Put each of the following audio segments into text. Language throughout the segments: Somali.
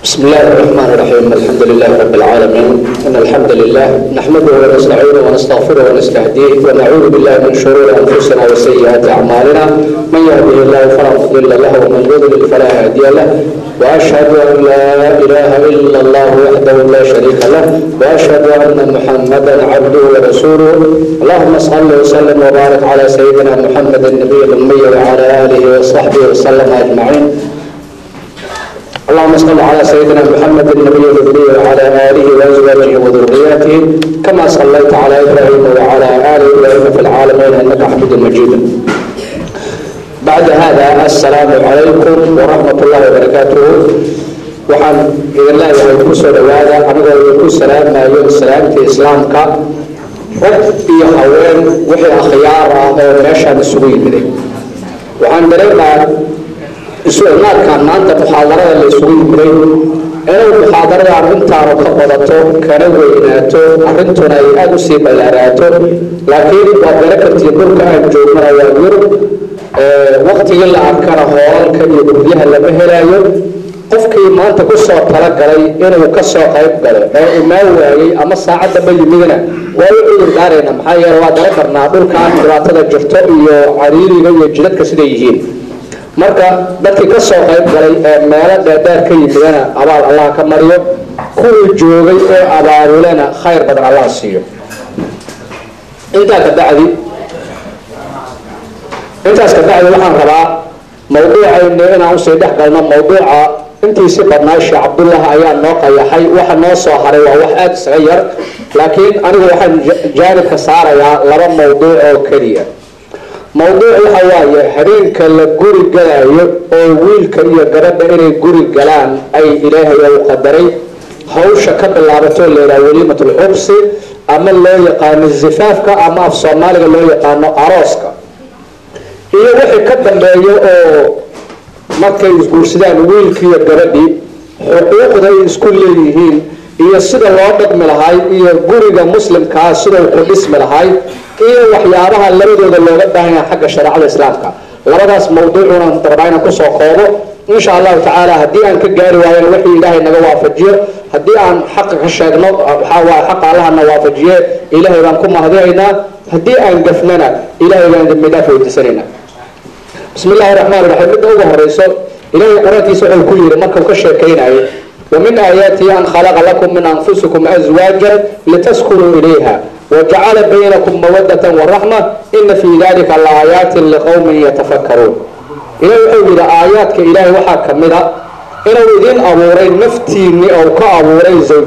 بسم الله الرحمن الرحيم الحمد لله رب العالمين إن الحمد لله نحمده ونستعينه ونستغفره ونستهديه ونعوذ بالله من شرور أنفسنا وسيئات أعمالنا من يهده الله فلا مضل له ومن يضلل فلا هادي له وأشهد أن لا إله إلا الله وحده لا شريك له وأشهد أن محمدا عبده ورسوله اللهم صل وسلم وبارك على سيدنا محمد النبي الأمي وعلى آله وصحبه وسلم أجمعين اللهم صل على سيدنا محمد النبي الذي وعلى اله وازواجه وذرياته كما صليت على ابراهيم وعلى ال ابراهيم في العالمين انك حميد مجيد. بعد هذا السلام عليكم ورحمه الله وبركاته. waxaan idin leeyahay ku soo dhawaada anigoo idinku salaamayo salaamta islaamka rag iyo haween wixii akhyaar ah oo meeshaan isugu yimiday waxaan dareemaa isu imaadkan maanta muxaadarada la isugu yimiday inay muxaadarada arrintaanu ka badato kana weynaato arrintuna ay aada usii ballaaraato laakiin waa gala kartii dhulka aan joognana waa yurub waktigii la arkana hoolalka iyo guryaha lama helayo qofkii maanta kusoo talagalay inuu kasoo qayb galo ee imaan waayey ama saacadaba yimidna waa u cudur daarayna maxaa yeele waa dara karnaa dhulkaan dhibaatada jirto iyo cariiriga iyo jidadka siday yihiin marka dadkii ka soo qayb galay ee meelo dheerdheer ka yimidana abaal allah ka mariyo kuwii joogay oo abaabulena khayr badan allah siiyo intaa ka bacdi intaas ka bacdi waxaan rabaa mawduucaynu inaan usii dhex galno mawduuca intiisi badnaa sheekh cabdullah ayaa noo qayaxay waxa noo soo haray waa wax aada isaga yar laakiin anigu waxaan jaanibka saarayaa laba mawduuc oo keliya mawduuc waxa waaye habeenka la guri galayo oo wiilka iyo gabadha inay guri galaan ay ilaahay ou qadaray hawsha ka bilaabato layidhaha weliimatulxubsi ama loo yaqaano zifaafka ama af soomaaliga loo yaqaano arooska iyo wixii ka dambeeyo oo markay isguursadaan wiilkii iyo gabadhii xuquuqda ay isku leeyihiin iyo sida loo dhaqmi lahay iyo guriga muslimkaa sidau ku dhismi lahay iyo waxyaabaha labadooda looga baahan yahay xagga shareecada islaamka labadaas mawduucuna rabaa inaan kusoo koobo insha allahu tacaala haddii aan ka gaari waayana wixii ilaahay naga waafajiyo haddii aan xaqa ka sheegno waxaa waaye xaqa allahana waafajiye ilaahay baan ku mahadinaynaa haddii aan gafnana ilaahay baan dambi dhaaf weydiisanaynaa bismi illahi raxmaan raxiim midda ugu horeyso ilaahay qur-aankiisa wuxuu ku yidhi markuu ka sheekaynayo ومن آياته أن خلق لكم من أنفسكم أزواجا لتسكنوا إليها وجعل بينكم مودة ورحمة إن في ذلك لآيات لقوم يتفكرون إلهي وحول إلى آياتك إلهي وحا كمدا إنه إذن أبوري نفتيني أو كأبوري زوج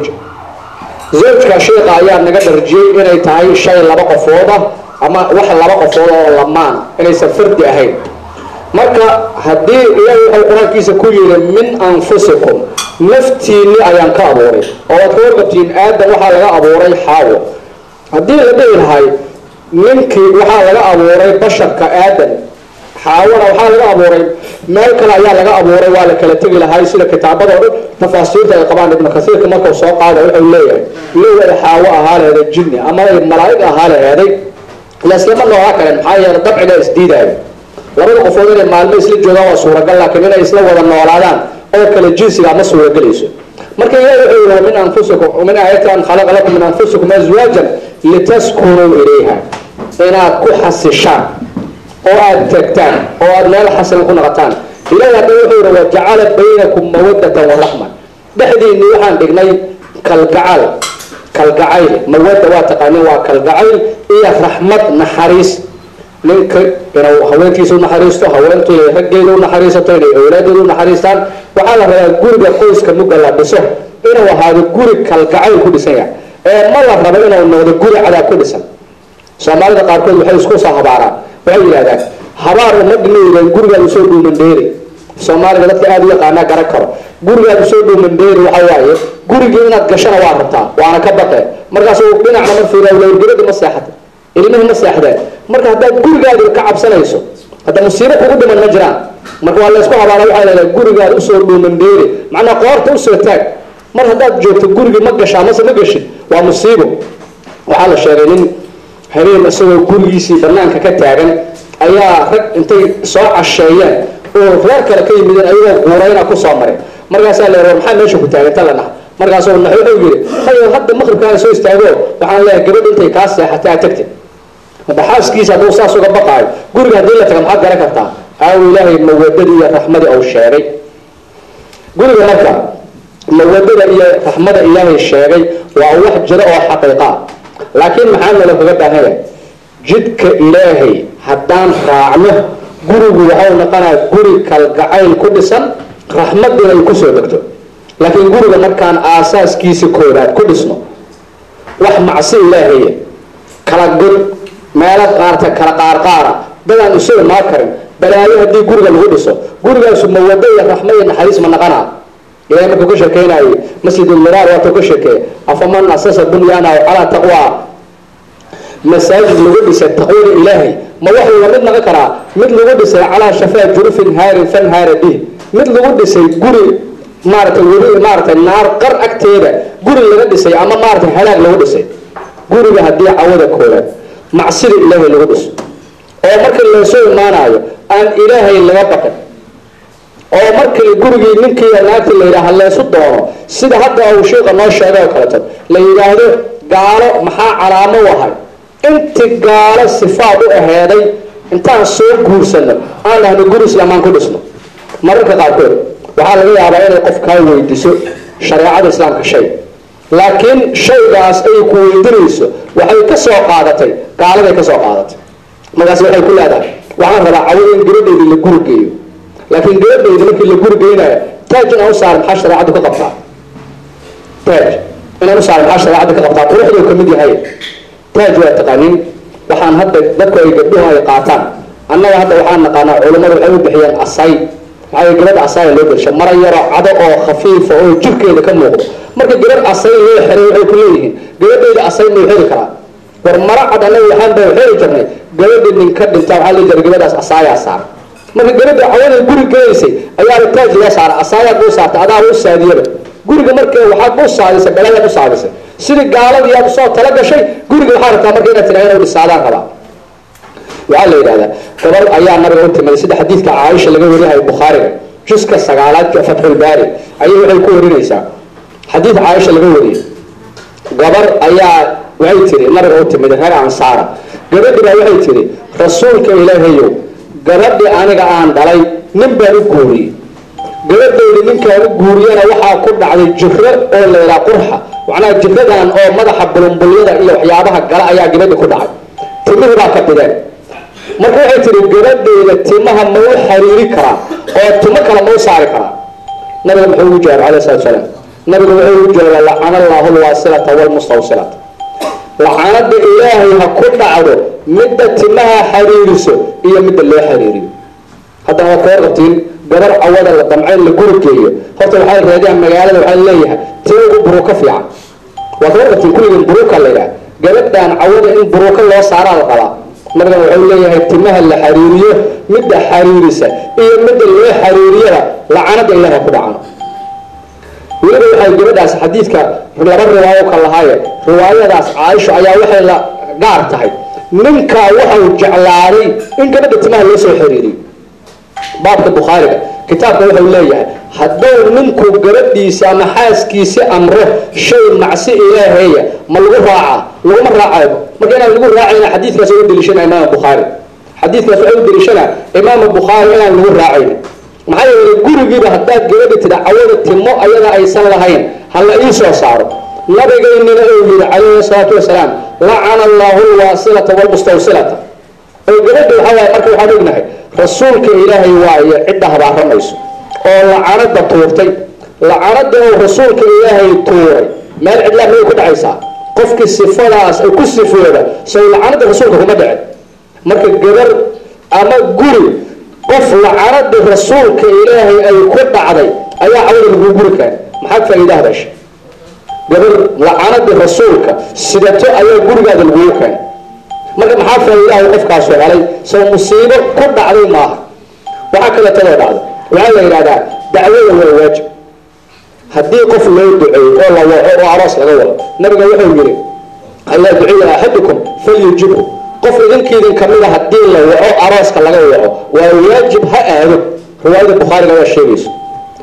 زوجك شيخ آيات نقدر جي إنه تهي شيء لبقى فوضة أما وحا لبقى فوضة لمان إنه سفرد أهين marka haddii ilaahay wuxuu qur-aankiisa ku yidhi min anfusikum naftiinni ayaan ka abuuray oo waad ka warqabtiin aadan waxaa laga abuuray xaawo haddii la dhihi lahay ninkii waxaa laga abuuray basharka aadan xaawona waxaa laga abuuray meel kale ayaa laga abuuray waa la kala tegi lahay sida kitaabada o dhan tafaasiirta ay qabaan ibnu kasiirka markuu soo qaada wuxuu leeyahay lowada xaawo ahaa laheeday jinni ama ay malaa'ig ahaa laheeday laislama noogaa kalen maxaa yeele dabciga isdiidaayo labada qofood inay maalmo isla joogaan waa suuragal laakiin inay isla wada noolaadaan oo kale jinsiga ma suuragelayso marka ilahi wuxuu yihi min anfusikum min aayati an khalaqa lakum min anfusikum azwaajan litaskunuu ilayha inaad ku xasishaan oo aad tegtaan oo aad meel xasilan ku noqotaan ilahi hadda wuxuu yihi wajacala baynakum mawadatan waraxma dhexdiinni waxaan dhignay kalgacal kalgacayl mawadda waa taqaanin waa kalgacayl iyo raxmad naxariis ninka inuu haweenkiisa unaxariisto haweentu inay raggeeda unaxariisato inay awlaadeeda unaxariistaan waxaa la rabaa guriga qoyska mugga la dhiso inuu ahaado guri kalgacayl ku dhisan yahay ee ma la rabo inuu noqdo guri cadaab ku dhisan soomaalida qaarkood waxay isku soo habaaraan waxay yidhahdaan habaar uma dhimeyda gurigaad usoo dhuumandheeri soomaaliga dadka aada u yaqaanaa garan karo gurigaad usoo dhuumandheeri waxa waaye gurigii inaad gashana waa rabtaa waana ka baqe markaasu dhinacna ma fiira lowrgelada ma seexata ilmihii ma seexdeen marka haddaad gurigaadi ka cabsanayso hadda musiibo kugu dhiman ma jiraan marka waa laysku habaara waxaa leedahay gurigaad usoo dhuumandheeri macnaa qoorta usoo taag mar haddaad joogto gurigii ma gashaa mase ma geshid waa musiibo waxaa la sheegay nin habeen isagoo gurigiisii banaanka ka taagan ayaa rag intay soo casheeyeen oo reer kale ka yimideen ayagoo guurayna kusoo maray markaasaa la yidhi maxaa meesha ku taaganta la dhaha markaasuu nax wuxuu yidhi hayo hadda maqribkaaga soo istaago waxaan leeyahay gabadh intay kaa seexatay aad tagtid hadda xaaskiisa hadduu saas uga baqaayo guriga haddii la taga maxaad garan kartaa aawo ilaahay mawadadii iyo raxmadii uu sheegay guriga marka mawadada iyo raxmada ilaahay sheegay waa wax jira oo xaqiiqa laakiin maxaa nala kaga baahanya jidka ilaahay haddaan raacno gurigu waxau noqonaa guri kalgacayl ku dhisan raxmadina ay kusoo degto laakiin guriga markaan aasaaskiisa koobaad ku dhisno wax macsi ilaahaya kala god meelo qaarta kala qaarqaara dadaan isu imaa karin balaayo haddii guriga lagu dhiso gurigaasu mawado iyo raxma iyo naxariis ma naqanaa ilahay markuu ka sheekeynaayay masjidulmiraar waatuu ka sheekeeya afaman asasa bunyaanahu calaa taqwaa masaajid lagu dhisay taqwada ilaahay ma waxuu la mid naqon karaa mid lagu dhisay calaa shafaa jurufin haarin fanhaara bih mid lagu dhisay guri maaratay weli maaratay naar qar agteeda guri laga dhisay ama maaratay halaag lagu dhisay guriga haddii cawada koobaad macsida ilaahay lagu dhiso oo markii loosoo imaanayo aan ilaahay laga baqin oo markii gurigii ninkii naagti la yidhaha leesu doono sida hadda uu sheika noo sheegay oo kaleeto la yidhaahdo gaalo maxaa calaamo u ahay inti gaalo sifaad u aheeday intaan soo guursano aan dhahno guri islaamaan ku dhisno mararka qaarkood waxaa laga yaabaa inay qof kaa weydiso shareecada islaamka shay laakiin shaygaas ay ku weydinayso waxay ka soo qaadatay gaaladay ka soo qaadatay markaas waxay ku leedahay waxaan rabaa cawada in gabadheydii la guri geeyo laakiin gabadheyda markii la guri geynayo taaj inaan u saaran maxaa shareecadu ka qabtaa taaj inaan u saaran maxaa shareecadu ka qabtaa quruxduu ka mid yahay taaj waa taqaanin waxaan hadda dadku ay gabdhuhu ay qaataan annaga hadda waxaan naqaanaa culammadu waxay u bixiyeen asay maxaa gabadha asaya loo gelsha mara yaro cado oo khafiifa oo jirkeeda ka muuqdo marka gabadh asay loo xiray waxay ku leeyihiin gabadheyda asay mau xiri karaa war mara cad annaga waxaan baa xiri jirnay gabadhi nin ka dhinta waxaa la jira gabadhaas asaayaa saaran marka gabadha cawada guri gelaysay ayaana taaj loo saara asaayaad u saartay adaa u saadiyaba guriga marka waxaad u saadisay balaayaad u saadisay sidii gaaladii aad usoo tala gashay guriga waxaa rabtaa marka inaad tiraa inuu dhisaadaan rabaa waxaa la yidhahdaa gabar ayaa nabiga u timid sida xadiidka caaisha laga wariyahay bukhaariga juska sagaalaadka fatxulbaari ayay waxay ku warinaysaa xadiid caaisha laga wariyay gabar ayaa waxay tiri nabiga u timid reer ansaara gabadhi baa waxay tiri rasuulka ilaahayow gabadhi aniga aan dhalay nin baan u guuriyey gabadhayda ninkaan u guuriyana waxaa ku dhacday jiro oo la yidhaha qurxa macnaha jiradan oo madaxa bulumbulyada iyo waxyaabaha gala ayaa gabadhi ku dhacay timihii baa ka bideen marka waxay tihi gabadhayda timaha ma u xariiri karaa oo timo kale ma u saari karaa nabiga muxuu ugu jawaabay alayh salatu salaam nabiga wuxuu ugu jawaabay lacana allahu lwaasilata walmustawsilata lacanada ilaahay ha ku dhacdo midda timaha xariiriso iyo midda loo xariiriyo haddana waad kaga qabtiin gabar cawada la damcayn la guri geeyo horta waxay raadiyaan magaalada waxaa leeyahay tii ugu buruuka fiican waad kaga qabtiin kulligin buruuka la yidhaha gabadhan cawada in buruuka loo saaraa la qabaa nabigan wuxuu leeyahay timaha la xariiriyo midda xariirisa iyo midda loo xariiriyada lacanada ilaahay ku dhacano weliba waxay gabadhaas xadiidka laba riwaayo ka lahaaye riwaayadaas caaisho ayaa waxay la gaar tahay ninkaa waxau jeclaaday in gabadha timaha loo soo xiriiriyo baabka bukhaariga kitaabka wuxuu leeyahay hadduu ninku gabadhiisa ama xaaskiisi amro shay macsi ilaaheeya ma lagu raacaa laguma raacayo marka inaan lagu raacayna xadiidkaas uga deliishana imaam bukhaari xadiidkaas waxay u deliishana imaam bukhaari inaan lagu raacayna maxaa yeelay gurigiiba haddaad gabadhi tida cawada timo ayada aysan lahayn ha la ii soo saaro nabigaynina uu yihi calayhi salaatu wasalaam lacana allahu lwaasilata walmustawsilata oo gabadha waxaa waaye marka waxaan ognahay rasuulka ilaahay waayo cidda habaaramayso oo lacanada tuurtay lacanada oo rasuulka ilaahay tuuray meel cidlaa miyay ku dhacaysaa qofkii sifadaas ay ku sifooda sow lacanada rasuulka kuma dhicin marka gabar ama guri qof lacanada rasuulka ilaahay ay ku dhacday ayaa cawada laguu guri kara maxaad faa'iidaha dhashay gabar lacanada rasuulka sidato ayaa gurigaada lagugu keenay marka maxaa faa'iidaha qofkaasu helay sow musiibo ku dhacday maaha waxaa kaleetadoo dhacda waxaa la yidhahdaa dacwada waa waajib haddii qof loo duceeyo oo la waco oo aroos laga wado nabiga wuxuu yihi allaa duciya axadukum falyujibhu qof idinkiidin kamida haddii la waco arooska laga waco waa waajib ha aado riwaayada bukhaariga waa sheegayso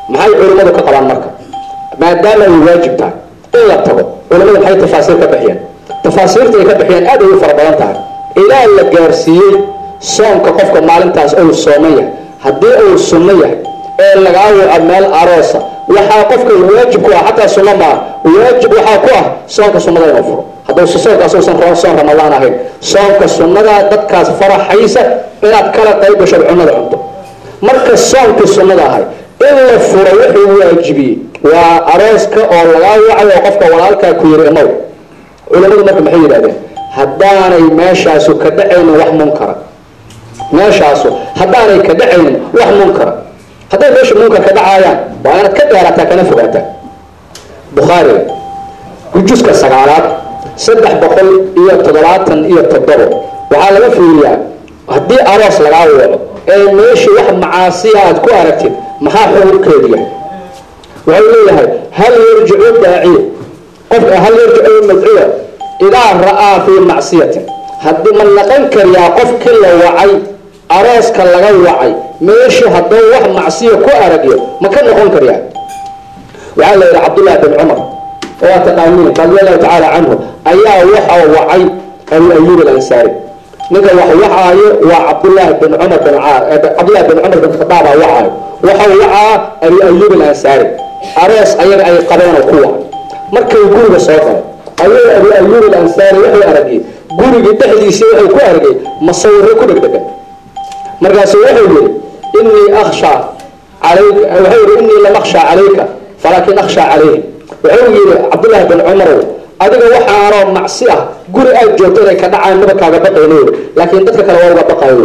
maxay culimmadu ka qabaan marka maadaama ay waajib tahay in la tago culimmadu maxay tafaasiir ka bixiyeen tafaasiirta ay ka bixiyeen aad ay u fara badan tahay ilaa la gaarsiiyey soonka qofka maalintaas ou sooman yahay haddii uu sunno yahay ee lagaa waco meel aroosa waxaa qofka waajib ku ah xataa sunno maa waajib waxaa ku ah soonka sunnada inuu furo hadduu soonkaas uusan soon ramadaan ahayn soonka sunnada dadkaas faraxaysa inaad kala qayb gashood cunnada cunto marka soonkii sunnada ahay in la furo wuxuu waajibiyey waa arooska oo lagaa wacayo oo qofka walaalkaa ku yiri imow culimmadu marka maxay yidhahdeen haddaanay meeshaasu ka dhacaynin wax munkara meeshaasu haddaanay ka dhacaynin wax munkara hadday meesha munkar ka dhacaayaan waa inaad ka dheerataa kana fogaataa bukhaariga juska sagaalaad saddex boqol iyo toddobaatan iyo toddobo waxaa laga fiiriyaa haddii aroos lagaa waco ee meeshii wax macaasiya aad ku aragtid maxaa xukunkeedu yahay wuxuu leeyahay hal yarjicu daaciya qof hal yarjicu madcuya idaa ra'aa fii macsiyatin haddii ma naqan kariyaa qofkii la wacay arooska laga wacay meeshii hadduu wax macsiya ku aragyo ma ka noqon kariyaa waxaa la yidhi cabdullahi bin cumar oo taqaaniin radiallahu tacaala canhu ayaa waxa wacay abu ayuub alansaari ninka wax wacaayo waa cabdullaahi bin cumar bin cabdullahi bin cumar bin khadaaba wacaayo waxau wacaa abu ayuub alansaari aroos ayaga ay qabeenoo ku wac markay guriga soo galay ayuu abu ayuub alansaari wuxuu aragay gurigii dhexdiisii wuxuu ku argay masawiro ku dhegdhegan markaasu wuxuu yihi inii akhsha calayka wuxuu yihi inii lam akhsha calayka falaakin akhsha calayhim wuxuu yihi cabdullaahi bin cumarow adiga waxaanoo macsi ah guri aad joogto inay ka dhacaan maba kaaga baqayno laakiin dadka kale waa uga baqaayo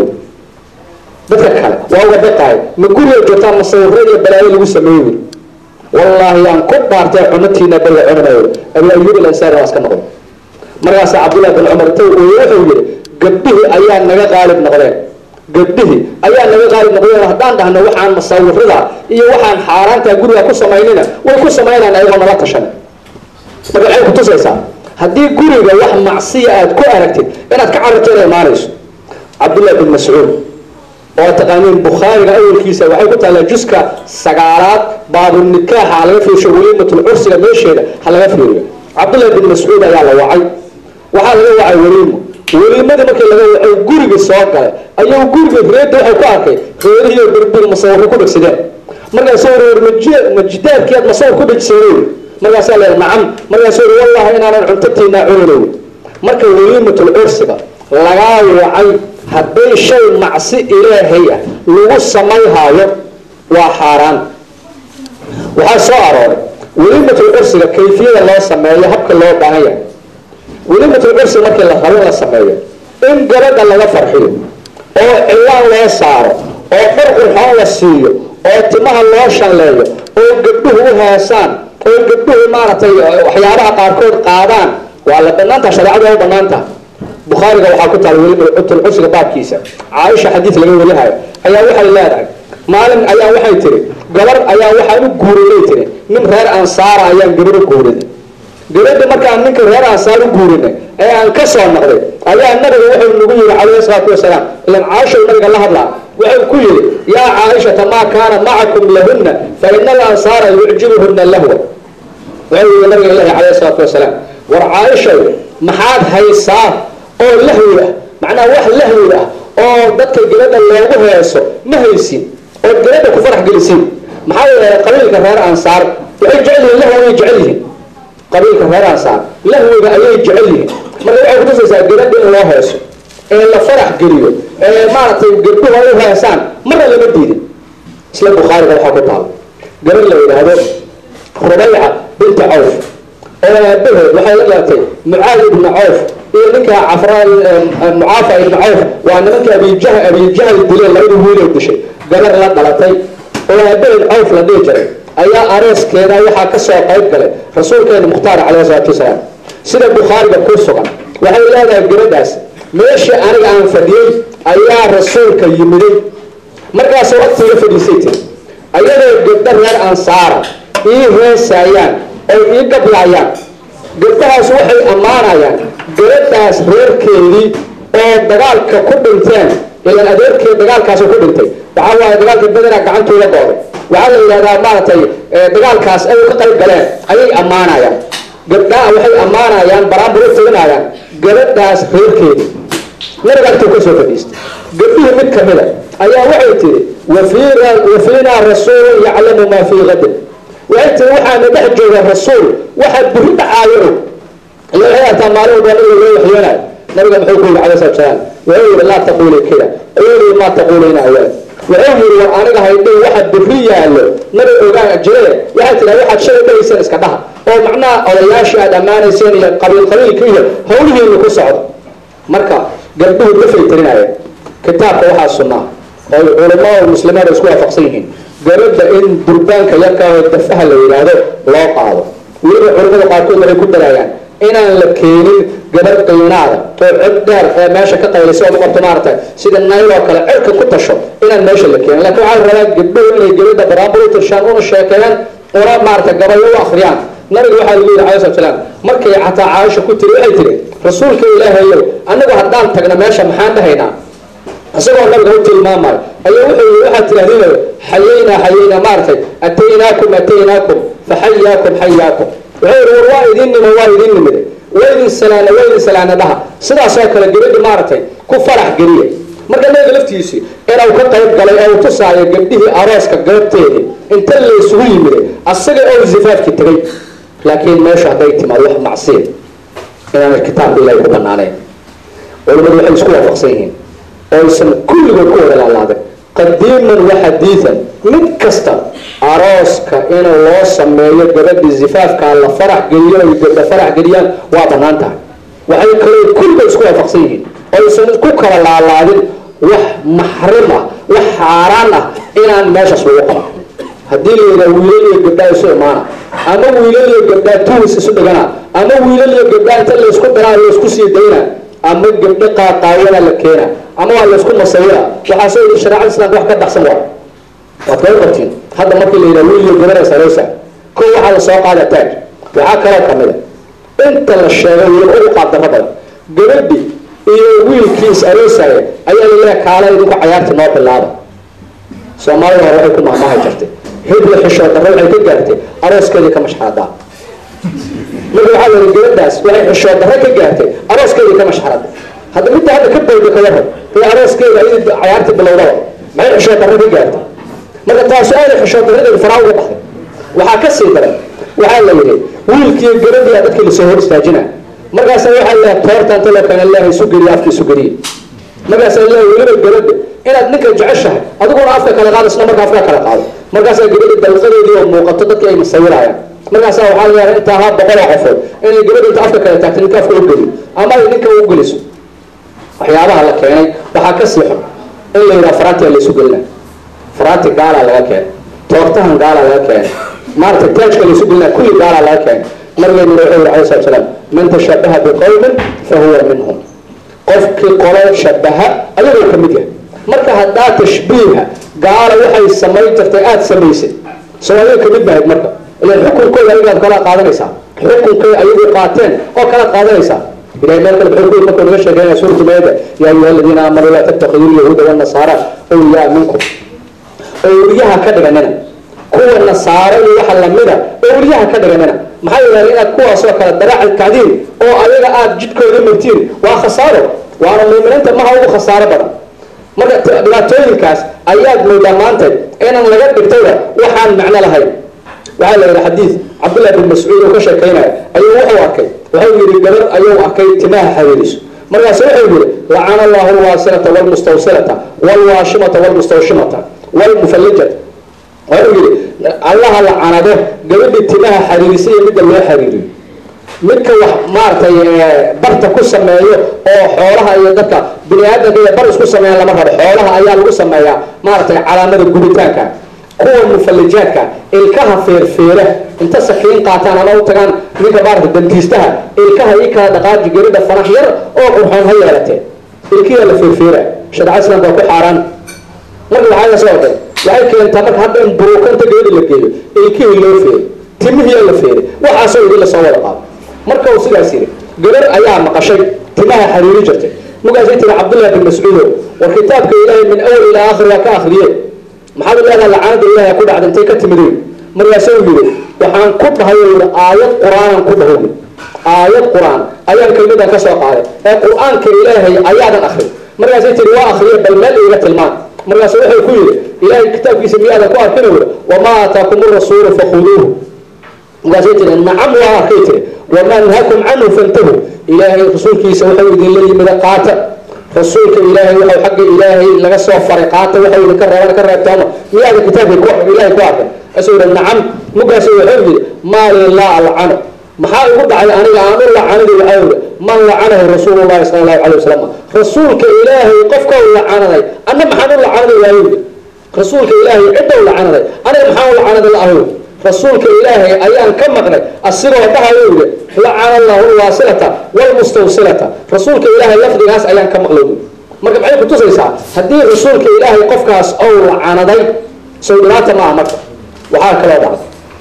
dadka kale waa uga baqaayo ma guriga joogtaa masawiro iyo balaayo lagu sameeyo wallaahi aan ku dhaartay cunatiina balla cunayo abu ayuub alansaari waa iska noqon markaasa cabdullahi bin cumar taw wuxuu yihi gabdhihii ayaa naga qaalib noqdeen gabdhihii ayaa naga qaalib noqdeen haddaan dhahno waxaan masawirada iyo waxaan xaaraantaa guriga ku samaynina way ku samaynaan ayagoo nala tashan marka waxay kutusaysaa haddii guriga wax macsiya aad ku aragtid inaad ka cararto inay imaanayso cabdullahi bin mascuud oo taqaaniin bukhaariga awalkiisa waxay ku taallaa juska sagaalaad baabunikaaxa ha laga fiirsho weliimatul cursiga meesheeda ha laga fiiriyo cabdullahi bin mascuud ayaa la wacay waxaa laga wacay weliimo weliimadii markii laga wacay gurigii soo galay ayuu gurigii reedda waxay ku arkay reerihiiyo birbir masawirro ku dhegsadeen markaasuu reer majidaadkii aad masawir ku dhegsadeen markaasaa la nacam markaasuu uri wallahi inaanan cuntatiinaa cuninayn marka weliimatul cursiga lagaa wacay hadday shay macsi ilaahay ah lagu samayhaayo waa xaaraan waxaa soo arooray weliimatul cursiga kayfiyada loo sameeyo habka loo baahan yahay weliimatul cursiga markii la rabo in la sameeyo in gabadha laga farxiyo oo cilaan loo saaro oo dhar qurxoon la siiyo oo timaha loo shalleeyo oo gabdhuhu u heesaan oo gabdhuhu maaragtay waxyaabaha qaarkood qaadaan waa la banaantaha shareecada waa u banaantaha bukhaariga waxaa ku taala weliba cutulcusiga baabkiisa caaisha xadiid laga warihayo ayaa waxay leedahay maalin ayaa waxay tiri gabar ayaa waxaan u guurinay tiri nin reer ansaara ayaan gabar u guurinay gabadha markaan ninka reer ansaar u guurinay ee aan ka soo noqday ayaa nabiga wuxuu nagu yihi calayhi salaatu wasalaam ilan caaisha nabiga la hadlaa wuxuu ku yihi yaa caaishata maa kaana macakum lahunna fa ina alansaara yucjibuhuna lahwa wuxuu yihi nabiga ilahi calayhi salaatu wasalaam war caaishow maxaad haysaa oo lahwi ah macnaha wax lahwi ah oo dadka gabadha loogu heeso ma haysin oo gabadha ku farax gelisin maxaa yeelay qabiilka reer ansaar waxay jecel yihiin lahwi ayay jecel yihiin qabiilka reer ansaar lahwiga ayay jecel yihiin marka waxay kutusaysaa gabadha in loo heeso ee la farax geliyo ee maaragtay gabdhuhu ay u heesaan marna lama diidin isla bukhaariga waxaa ku taala gabadh la yidhaahdo rubayca binta cawf oo aabaheed waxay la dhalatay mucaad ibna cawf iyo ninka cafra mucaafa ibna cawf waa nimanka abijah abijahal dileen labada wiilay dishay gabar la dhalatay oo aabaheed cawf la dhihi jiray ayaa arooskeeda waxaa ka soo qayb galay rasuulkeena mukhtaar calayhi salaatu wasalaam sida bukhaariga ku sugan waxay leedahay gabadhaas meeshii aniga aan fadhiyey ayaa rasuulka yimiday markaasoo waqtiga fadhiisay tiri ayadoo gabdho reer ansaara ii heesaayaan oy ii gablaayaan gabdhahaas waxay ammaanayaan gabadhaas reerkeedii oo dagaalka ku dhinteen ilan adeerkeed dagaalkaasu ku dhintay waxaa waaye dagaalka bedera gacantooda gooday waxaa la yidhahdaa maaragtay dagaalkaas ay ka qayb galeen ayay ammaanayaan gabdhaha waxay ammaanayaan baraambur u teginayaan gabadhaas reerkeedii nabiga agtuu ka soo fadhiistay gabdhihii mid kamida ayaa waxay tiri wafiina wafiinaa rasuulun yaclamu maa fii gadin waxay tiri waxaana dhex jooga rasuul waxaa buri dhacaayo og ila waxay ataa maalin walba nabiga loo waxyoonayo nabiga muxuu ku yidhi calay salatu salaam wuxuu yidhi laa taquuli kida quulii maa taquuliina awlaad wuxuu yidhi war aniga haydhin waxa biri yaallo nabi ogaa jire waxay tiraa waxaad shalay dhahayseen iska dhaha oo macnaha odayaashii aad ammaanayseen iyo qabiil qabiilka iyo hawlihiinu ku socdo marka gabdhuhu dafay tirinaya kitaabka waxaa sunnaa oo culamada muslimiin isku waafaqsan yihiin gabadha in durbaanka yarka oo dafaha la yidhaahdo loo qaado weliba culamada qaarkood waxay ku daraayaan inaan la keenin gabadh qiinaada oo cod dheer ee meesha ka qaylaysa oo marto maaragtay sida nayl oo kale cirka ku tasho inaan meesha la keenin laakiin waxaa la rabaa gabdhuhu inay gabadha baraambur u tirshaan una sheekeeyaan una maaragtay gabayo u akhriyaan nabiga waxaa lagu yidhi calai slat salaam markay xataa caaisha ku tiri waxay tiri rasuulka ilaahayow annagu haddaan tagna meesha maxaan dhahaynaa isagoo nabiga u tilmaamayo ayaa wuxuu yii waxaad tirahdinayo xayaynaa xayaynaa maaragtay ataynaakum ataynaakum faxayaakum xayaakum wuxuu yidhi war waa idin nimo waa idin nimide waa idin salaana waa idin salaana dhaha sidaasoo kale gabadhi maaragtay ku farax geliya marka nabiga laftiisii inuu ka qayb galay ee uu tusaayo gabdhihii arooska goobteedii inta la isugu yimide asaga oo zifaafki tegay laakiin meeshu hadday timaado wax macsiya inaan kitaabka ilahay ku banaanayn culimadu waxay isku waafaqsan yihiin oysan kulligood ku wada laalaadin qadiiman wa xadiidan mid kasta arooska in loo sameeyo gabadhii zifaafkaa la farax geliyo ay gabdha farax geliyaan waa banaan tahay waxay kaloo kulligood isku waafaqsan yihiin oysan ku kala laalaadin wax maxrim ah wax xaaraan ah inaan meeshaas lagu qaban haddii la yidhaha wiilal iyo gabdhaa isu imaana ama wiilal iyo gabdhaa tunis isu dhigana ama wiilal iyo gabdhaa inta laysku daraa laysku sii dayna ama gabdho qaaqaayana la keena ama waa laysku masawira waxaase shareecada islaamka wax ka dhaqsan waa waad kaga qabtiin hadda markii la yidhaha wiil iyo gabar sareysa ko waxaa la soo qaada taaj waxaa kaloo kamida inta la sheegay weliba ugu qaab darro badan gabadhi iyo wiilkiis aroosaya ayaa laleeyahay kaala idinku cayaarta noo bilaaba soomaalida hore waxay ku maamaahay jirtay hibla xishoo darro waxay ka gaartay arooskeedii ka mashxaradaa marka waxaa la yidhi gabadhaas waxay xishoo darro ka gaartay arooskeedii ka mashxaraday hadda midda hadda ka bowda ka warran ee arooskeeda ayadii cayaarta bilowdaba maxay xishoo darro ka gaartay marka taasu aanay xishoo darradeeda faraa uga baxday waxaa ka sii daran waxaa la yidhi wiilkiiyo gabadhii dadkii lasoo hor istaajina markaasa waxaa leeyahay toorta inta loo keena leeyahay isu geliya afka isu geliye markaasaa leeyahay weliba gabadha inaad ninka jeceshahay adiguna afka kala qaado isna marka afka kala qaado markaasaa gabadha dalqadeedii oo muuqato dadka ay masawirayaan markaasaa waxaa la yahay intaa ha boqoloo qofood inay gabadha inta afka kala taagto ninka afka u geliyo ama ay ninka u geliso waxyaabaha la keenay waxaa ka sii xun in la yidhaha faraantiga la isu gelina faraanti gaalaa laga keenay toortahan gaalaa laga keenay maaragtay taajka la isu gelina kulli gaalaa laga keenay nabigeenu wuxuu yidhi alayhi salatu salaam man tashabaha biqowmin fahuwa minhum qofkii qolo shabaha ayagoo ka mid yahay marka haddaa tashbiiha gaala waxay samayn jirtay aada samaysay soo ayaga ka mid bahayd marka ilan xukunkooda ayagaad kala qaadanaysaa xukunkay ayagu qaateen oo kala qaadanaysaa ilahay meel kale muxuu ku yiri markuu naga sheekeynaya suuratu maayada yaa ayuha aladiina aamanuu laa tattakhiduu lyahuuda wanasaara awliyaa minkum awliyaha ka dhiganina kuwa nasaaro iyo waxa lamida awliyaha ka dhiganina maxaa yeelay inaad kuwaasoo kale daraaci kacdiin oo ayaga aada jidkooda martiin waa khasaaro waana muuminiinta maha ugu khasaaro badan marka dhibaatooyinkaas ayaad moodaa maanta inaan laga dhigtayba waxaan macno lahayn waxaa la yidhi xadiid cabdullah bin mascuud oo ka sheekeynaya ayuu wuxuu arkay wuxuu yidhi gabar ayuu arkay timaha xariiriso markaasu wuxuu yidhi lacana allahu alwaasilata walmustawsilata walwaashimata walmustawshimata walmufallijata wuxuu yidhi allaha lacanado gabadhii timaha xariirisa iyo midda loo xariiriyo midka wax maaragtay barta ku sameeyo oo xoolaha iyo dadka bini aadamka iyo bar isku sameeyan lama rabo xoolaha ayaa lagu sameeyaa maaragtay calaamada gubitaanka kuwa mufallijaadka ilkaha feerfeera inta sakiin qaataan ama u tagaan ninka maaragtay dantiistaha ilkaha ii kala dhaqaaji gabadha fanax yar oo qurxoon ha yeelatee ilkiyaa la feerfeera shareecada islaamka waa ku xaaraan marka waxaa soo orday waxay keentaa marka hadda in buruukanta gabadha la geeyo ilkihii loo feeray timihii la feeray waxaasoo idin lasoo wada qaado marka uu sidaas yidhi gabar ayaa maqashay timaha xariiri jirtay markaasay tiri cabdullahi bin mascuudo war kitaabka ilaahay min awal ilaa aakhir waa ka akriye maxaad leedaha lacanada ilahay ku dhacda intay ka timid markaasuu yidhi waxaan ku dhahay yidhi aayad qur-aanan ku dhahay aayad qur-aan ayaan kelmadan ka soo qaaday ee qur-aanka ilaahay ayaadan akrin markaasay tiri waa akriye bal meel iga tilmaan markaasu wuxuu ku yidhi ilaahay kitaabkiisa miyaadan ku arkina wuri wamaa aataakum rasuulu fakhuduuhu markaasay tiri nacam waa arkay tiri wamaa nahakum canhu fantahu ilaahay rasuulkiisa wuxuu idinla yimida qaata rasuulka ilaahay waxau xagga ilaahay laga soo faray qaata waxau idinka reebana ka reebtooma miyaadan kitaabka ilaahay ku arkin asuu yidhi nacam markaasu wuxuu yidhi maali laa alcano maxaa igu dhacay aniga aan u lacanadi waxaa yidhi man lacanahu rasuulu llahi sala allahu calay wasalam rasuulka ilaahay qofka u lacanaday anna maxaan u lacanaday waayo yidhi rasuulka ilaahay cidda u lacanaday aniga maxaan u lacanaday la'ahu rasuulka ilaahay ayaan ka maqnay asigoo dhahayo yidhi lacana allahu lwaasilata walmustawsilata rasuulka ilaahay lafdigaas ayaan ka maqlay marka maxay kutusaysaa haddii rasuulka ilaahay qofkaas ou lacanaday sow dhibaata ma aha marka waxaa kaloo dhacday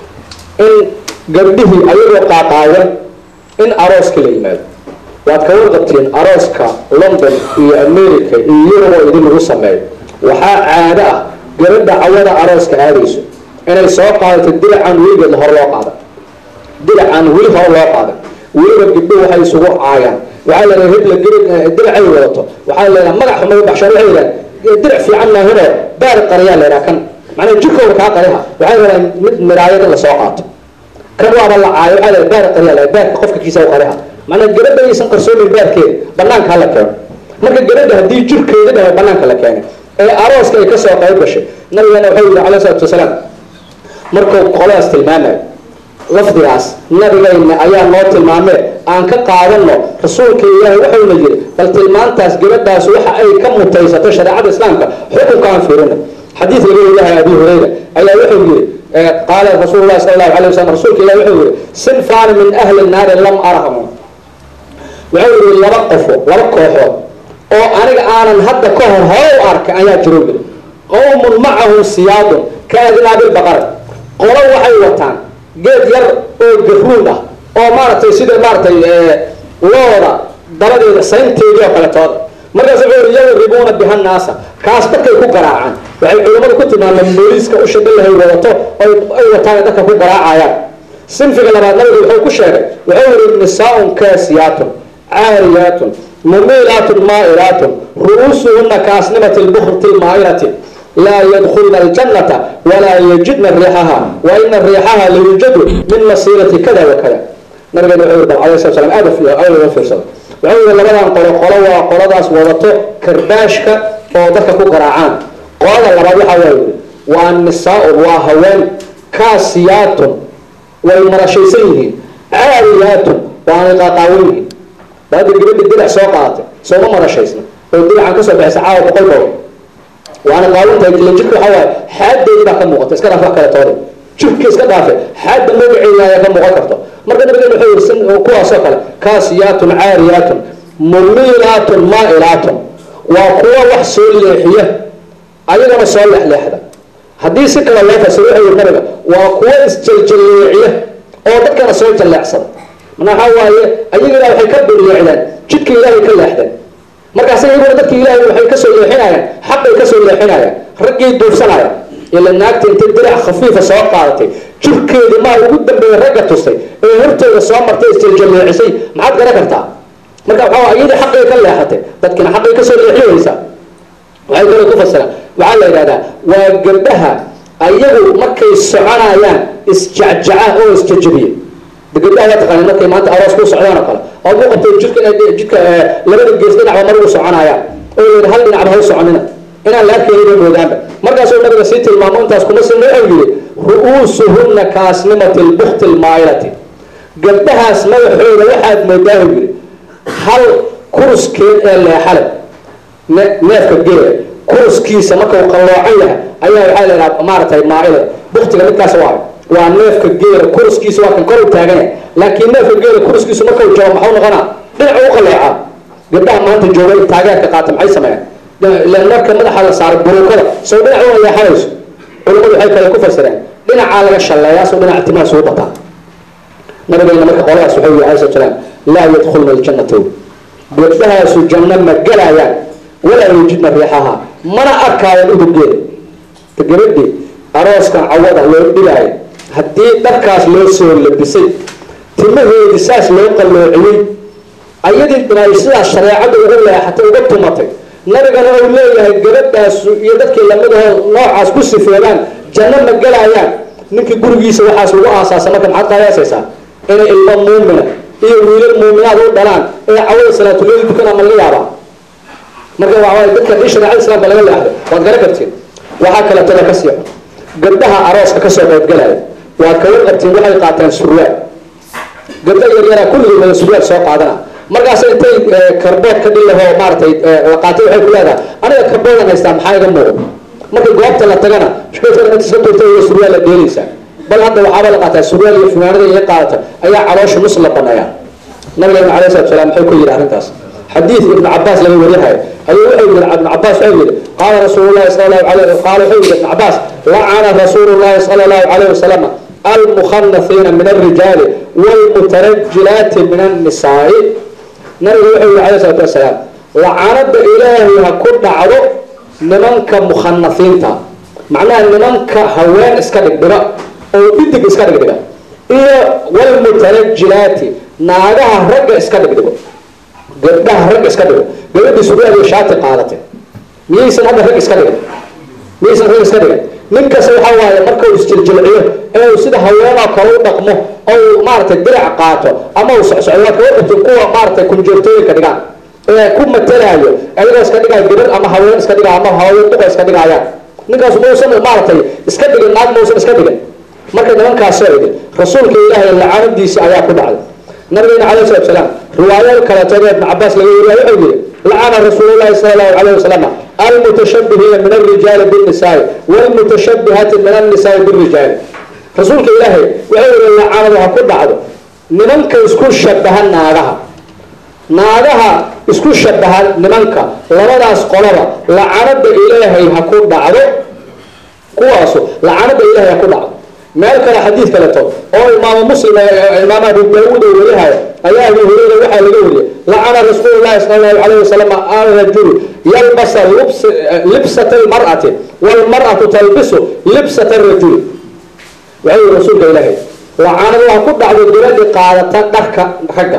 in gabdhihii ayagoo qaaqaawan in arooska la yimaado waad ka warqabtiin arooska london iyo america iyo yurub oo idin lagu sameeyo waxaa caado ah gabadha cawada arooska aadayso inay soo qaadato diracaan weligeedna hor loo qaadan diracaan weli hor loo qaadan weliba gabdho waxay isugu caayaan waxaa leedahay hebla diracay wadato waxaa leedahay magac xumay baxshaan waxay leedahay dirac fiican maahinoo baar qariyaa leedaha kan macnaa jirkooda kaa qariha waxay leedahay mid miraayad in lasoo qaato kan waaba la caayo waxaa leedahay baar qariyaa leedahay baarka qofka kiisa u qariha macnaa gabadha aysan qarsoomin baarkeeda banaanka hala keeno marka gabadha haddii jirkeeda dhahay banaanka la keenay ee arooska ay kasoo qayb gashay nabigeena wuxuu yihi calayhi salaatu wasalaam markuu qoladaas tilmaamayo lafdigaas nabigayna ayaa noo tilmaamee aan ka qaadano rasuulka ilaahay wuxuuna yidhi bal tilmaantaas gabadhaas waxa ay ka mutaysato shareecada islaamka xukunkaan fiirina xadiid laga wariyahay abi hurayra ayaa wuxuu yidhi qaala rasuulu llahi sala allahu alay wasalam rasuulka ilahi wuxuu yidhi sinfaani min ahli naari lam arahmu wuxuu yidhi laba qofo laba kooxood oo aniga aanan hadda ka hor hore u arkay ayaa jiro yidhi qowmun macahum siyaadun ka adnaabilbaqara qolo waxay wataan geed yar oo garuun ah oo maaragtay sida maaragtay looda dabadeeda saynteedii oo kaletooda markaas wuxuu yii yadribuuna biha naasa kaas dadkay ku garaacaan waxay culimmadu ku tilmaameen booliiska u shabilahay wadato ay wataan dadka ku garaacayaan sinfiga labaad nabiga wuxuu ku sheegay wuxuu yihi nisaaun kaasiyaatun caariyaatun mumiilaatun maa'ilaatun ru'uusuhuna kaasnimati lbukrti lmaa'ilati laa yadkulna aljannata walaa yajidna riixaha wa ina riixaha layujadu min masiirati kada wa kada nabigeena wuxuu yiri alayhi salatu salam aad aad uga fiirsada wuxuu yiri labadan qolo qolo waa qoladaas wadato karbaashka oo dadka ku garaacaan qolada labaad waxaa waa yiri waa nisaaun waa haween kaasiyaatun way marashaysan yihiin caariyaatun waanay qaaqaawan yihiin baada gabadha dirac soo qaadatay sooma marashaysna oo diracan kasoo baxaysa caawa boqol boqol waana qaawantahay ila jirka waxaa waaye xaadeedii baa ka muuqata iska dhaaf wax kale toode jirka iska dhaafe xaadda magaceeda ayaa ka muuqan karto marka nabigeena wuxuu yiri kuwaasoo kale kaasiyaatun caariyaatun mumiilaatun maa'ilaatun waa kuwa wax soo leexiya ayagana soo leexleexda haddii si kale loo fasiro wuxuu yiri nabiga waa kuwa isjaljalleeciya oo dadkana soo jalleecsada manaa waxaa waaye ayagana waxay ka beriyeecdeen jidka ilaahay ka leexdeen markaas iyaguna dadki ilaahay waxay kasoo leexinayaan xaqay kasoo leexinayaan raggii duursanaya ila naagta intay dirac khafiifa soo qaadatay jirkeedii maa ugu dambeeya ragga tustay ee hortooda soo martay isjaljalleecisay maxaad garan kartaa marka waxaa iyadii xaqay ka leexatay dadkina xaqay kasoo leexinaysaa waxay kale ku fasiraan waxaa la yidhahdaa waa gabdhaha ayagu markay soconayaan isjacjaca oo isjajabiya gabdhaha waa taqaaneen markay maanta aroos ku socdaan oo kale oo ku qabtay jidka jidka labada gees dhinacba mar ugu soconayaan oo yidhi hal dhinacba ha u soconina inaan la arkaynin bay moodaanba markaasuu nabiga sii tilmaamo intaas kuma sina wuxuu yidhi ru'uusuhunna kaasnimati lbukti lmaayilati gabdhahaas madaxooda waxaad moodaa uu yidhi hal kuruskeed ee leexale neefka geela kuruskiisa marka uu qalloocan yahay ayaa waxaa la yidhaha maaragtay maailada buktiga midkaas waa waa neefka geela kuruskiisa waa kan kor u taagan yahay laakiin neefka geela kuruskiisu marka uu jabo maxuu noqonaa dhinac u qalleecaa gabdhaha maanta jooga taageerka qaata maxay sameeyaan marka madaxa la saaray buruukada soo dhinac u leexanayso culimmadu waxay kale ku fasireen dhinacaa laga shalleeyaa soo dhinaca timaha suu bataa nabigeena marka qoladaas wuxuu yihi alayhi salaam laa yadkhulna aljannata gabdhahaasu janno ma gelayaan walaa yujidna riixaha mana arkaayaan udurgeeda gabadhii arooskan cawada loo dhigaayo haddii dharkaas loo soo labisay timaheedi saas loo qalloociyey ayadii inay sidaas shareecada ugu leexatay uga tumatay nabigana uu leeyahay gabadhaasu iyo dadkii lamidahoo noocaas ku sifeedaan janno ma gelayaan ninkii gurigiisa waxaas lagu aasaasa marka maxaad qaayaasaysaa inay ilmo muumina iyo wiilal muuminaad u dhalaan ee cawada salaatuleedi dukana ma laga yaabaa marka waxawaay dadka dii shareecada islaamka laga leexday waad garan kartiin waxaa kaleetada ka sii gabdhaha arooska kasoo qaybgalaya waad kaga qabtiin waxay qaataan surwaal gabdha yaryaraa kulligii wada surwaal soo qaadana markaas intay karbood ka dhilaho maaratay qaatay waxay ku leedahay aniga karboodan haystaa maxaa iga muuqdo marka goobta la tagana shkoodka inta iska tuurtay iyo surwaal la dheelaysaa bal hadda waxaaba la qaataa surwaal iyo funaanada iyo qaadata ayaa caloosha nus la baneeyaa nabigeena alayh salatu salaam muxuu ku yidhi arrintaas xadiid ibnu cabaas laga warinayo ayuu wuxuu yidhi ibnu cabaas wuxuu yidhi qaala rasuulu llahi sala allahu alayh qaala wuxuu yidhi ibnu cabaas lacana rasuulu llahi sala allahu alayh wasalam almukhanathiina min alrijaali waalmutarajilaati min annisaai nabigu wuxuu yidhi alayh salatu wasalaam lacanada ilaahay ha ku dhacdo nimanka mukhanathiinta macnaha nimanka haween iska dhigdhiga oo dhidig iska dhigdhiga iyo waalmutarajilaati naagaha ragga iska dhigdhigo gabdhaha rag iska dhigo gabadhii surwaal iyo shaati qaadatay miyaysan hadda rag iska dhigan miyaysan rag iska dhigan ninkasta waxaa waaye marka uu isjiljilciyo ee uu sida haweenoo kale u dhaqmo oo uu maaragtay dirac qaato ama uu socsocdo waa kaga qabtin kuwa maaragtay kunjoogtooyinka dhigaan ee ku matalaayo ayagoo iska dhigaayo gabar ama haween iska dhigaayo ama haween duqa iska dhigaayaan ninkaas mausan maaragtay iska dhigin naag mausan iska dhigin marka nimankaasoo idin rasuulka ilaahay lacanadiisi ayaa ku dhacday nabigeena alayh salatu salaam riwaayo kaleetood ibn cabaas laga weriya wuxuu yihi lacana rasuulu llahi sala allahu alayh wasalam almutashabihiina min alrijaali binnisaai waalmutashabihaati min annisaai birijaali rasuulka ilaahay wuxuu yihi lacanadu ha ku dhacdo nimanka isku shabaha naagaha naagaha isku shabaha nimanka labadaas qolaba lacanada ilaahay ha ku dhacdo kuwaasu lacanada ilaahay ha ku dhacdo meel kale xadiid kaleto oo imaam muslim imaam abu daawuud oo warihayo ayaa abu hureyra waxaa laga wariyay lacana rasuulu llahi sala allahu alayh wasalam alrajulu yalbasa libsata almar'ati walmar'atu talbisu libsata arajuli waxau yihi rasuulka ilaahay lacanadu ha ku dhacdo gabadhi qaadata dharka ragga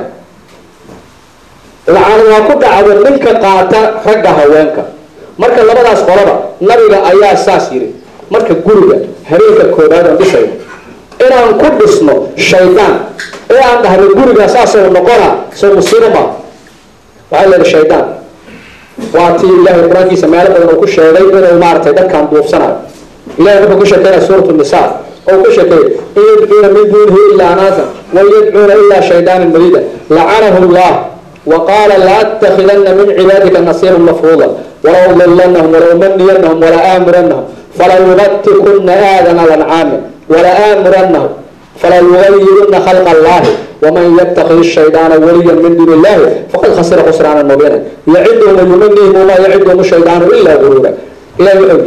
lacanadu ha ku dhacdo ninka qaata ragga haweenka marka labadaas qolaba nabiga ayaa saas yidhi marka guriga habeenka koobaad aan dhisayno inaan ku dhisno shaydaan ee aan dhahno guriga saasoo noqona soo musiibo maa waxaa leedahay shaydaan waa tii ilaahay qur-aankiisa meelo badan uu ku sheegay inuu maaragtay dadkan duufsanayo ilahay markuu ku sheekeynaya suuratu nisaa oo ku sheekeeyay in yadcuuna min duunihi ilaa anaasan wan yadcuuna ilaa shaydaanan mariida lacanahu llah وقال لأتخذن من عبادك نصيرا مفروضا ولأضلنهم ولأمنينهم ولآمرنهم فليبتكن آذان الأنعام ولآمرنهم فليغيرن خلق الله ومن يتخذ الشيطان وليا من دون الله فقد خسر خسرانا مبينا يعدهم ويمنيهم وما يعدهم الشيطان إلا غرورا إلى يؤجر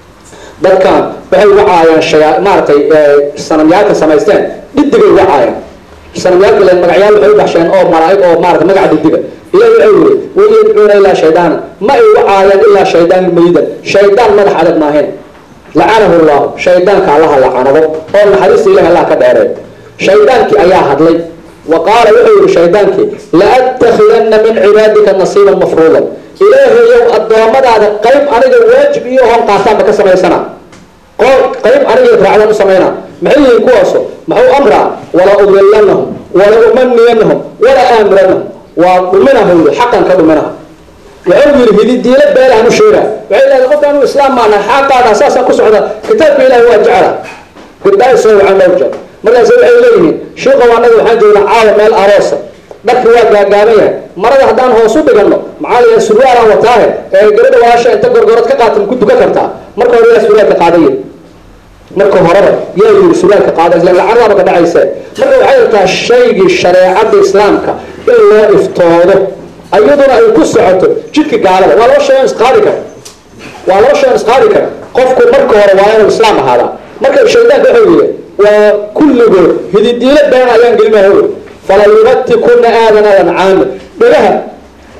dadkan waxay wacaayaan shaya maaragtay sanamyaalka samaysteen dhidigay wacaayaan sanamyaalka len magacyaal waxay u baxsheen oo malaa'ig oo maarata magaca dhidiga ilahi waxau yiri wayadcuuna ilaa shaydaana ma ay wacaayaan ilaa shaydaan mayidan shaydaan madax adag maahayn lacanahu llahu shaydaanka allaha lacanado oo naxariista ilahi allah ka dheeree shaydaankii ayaa hadlay wa qaala wuxuu yihi shaydaankii la'attakhidana min cibaadika nasiiban mafruudan ilaahayow addoommadaada qayb aniga waajib iyo hoon qaataanba ka samaysana qayb aniga raacdan u samayna maxay yihiin kuwaaso maxuu amraa wala udilanahum wala umaniyanahum wala aamuranahum waa dhuminaha yii xaqan ka dhuminaha wuxuu yidhi hididiilo beelahan u sheega waxay leedahay qofka anu islaam maana xaqaada saasaan ku socda kitaabka ilahi waa jecla gabdhaha soo wacan loo jeer markaas waxay leeyihiin shiiqow annaga waxaan joognaa caawa meel aroosa dharka waa gaagaaban yahay marada haddaan hoos u dhigano maxaa la yahay surwaalaan wataahe ee gabadha walaasha inta gorgorod ka qaata ku dukan kartaa marka hore yaa surwaalka qaadaye marka horeba yaa yiri surwaalka qaada isla lacanaaba ka dhacayse marka waxay rabtaa shaygii shareecada islaamka in loo iftoodo iyaduna ay ku socoto jidka gaalada waa laba shay on isqaadi kara waa laba shay on isqaadi kara qofku marka hore waa inuu islaam ahaadaa marka shaydaanka wuxuu yidhi waa kulligood hididiilo been ayaan gelinaya fala yubatikuna aadana lancaami dhagaha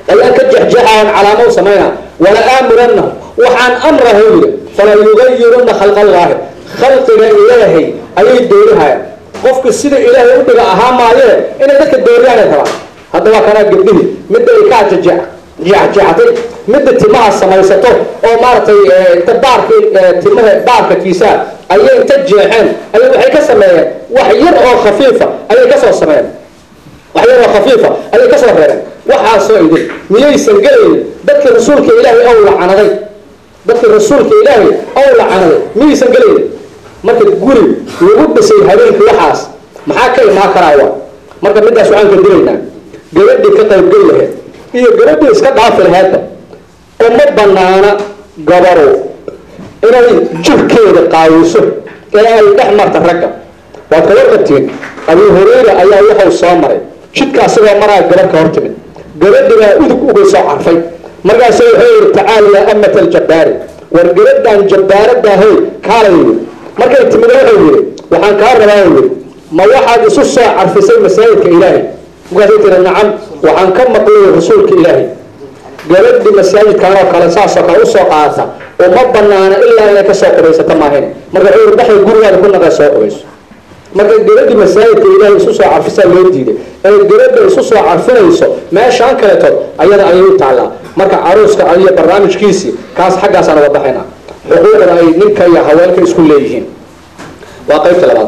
ayaan ka jexjeexayan calaamo u samaynaa wala aamurannahu waxaan amrahu yidhi fala yugayirunna khalqallaahi khalqiga ilaahay ayay doorihayaan qofku sida ilaahay u dhiga ahaa maayee inay dadka dooriyaanay rabaan haddaba kanaa gabdhihii midda ay kaa jejeex jeexjeexatay midda timaha samaysato oo maaragtay inta baarka timaha baarka kiisaa ayay inta jeexeen ayay waxay ka sameeyeen wax yar oo khafiifa ayay kasoo sameeyeen wax yar oo khafiifa ayay kasoo reereen waxaasoo idin miyaysan gelaynin dadkii rasuulka ilaahay ow lacanaday dadkii rasuulka ilaahay ow lacanaday miyaysan gelaynin marka guri lagu dhisay habeenkii waxaas maxaa ka imaan karaawa marka midaas waxaan ka dilaynaa gabadhii ka qaybgeli laheyd iyo gabadhii iska dhaafi laheydba uma banaana gabaru inay jirkeeda qaawiso ee ay dhex marta ragga waad ka warqabtiin abu hurayra ayaa wuxuu soo maray jidka asagoo maraa gabar ka hor timid gabadhibaa udug uga soo carfay markaasu wuxuu yihi tacaala yaa amat aljabbaari war gabadhan jabbaaradahay kaalay yidhi markay timid wuxuu yidhi waxaan kaa rabaa yidhi ma waxaad isu soo carfisay masaajidka ilaahay markaasay tiri nacam waxaan ka maqlay rasuulka ilaahay gabadhi masaajidkan oo kale saasoo kale usoo qaadata uma banaana ilaa inay kasoo qubaysato maahayn marka wuxuu yidhi dhaxay gurigaada ku naqay soo qubayso marka gabadhi masaajidka ilaahay isu soo carfisaa loo diiday ee gabadha isu soo carfinayso meeshaan kaleetood ayada ayay u taallaa marka caruuska iyo barnaamijkiisii kaas xaggaasaan uga baxayna xuquuqda ay ninka iyo haweenka isku leeyihiin waa qaybta labaad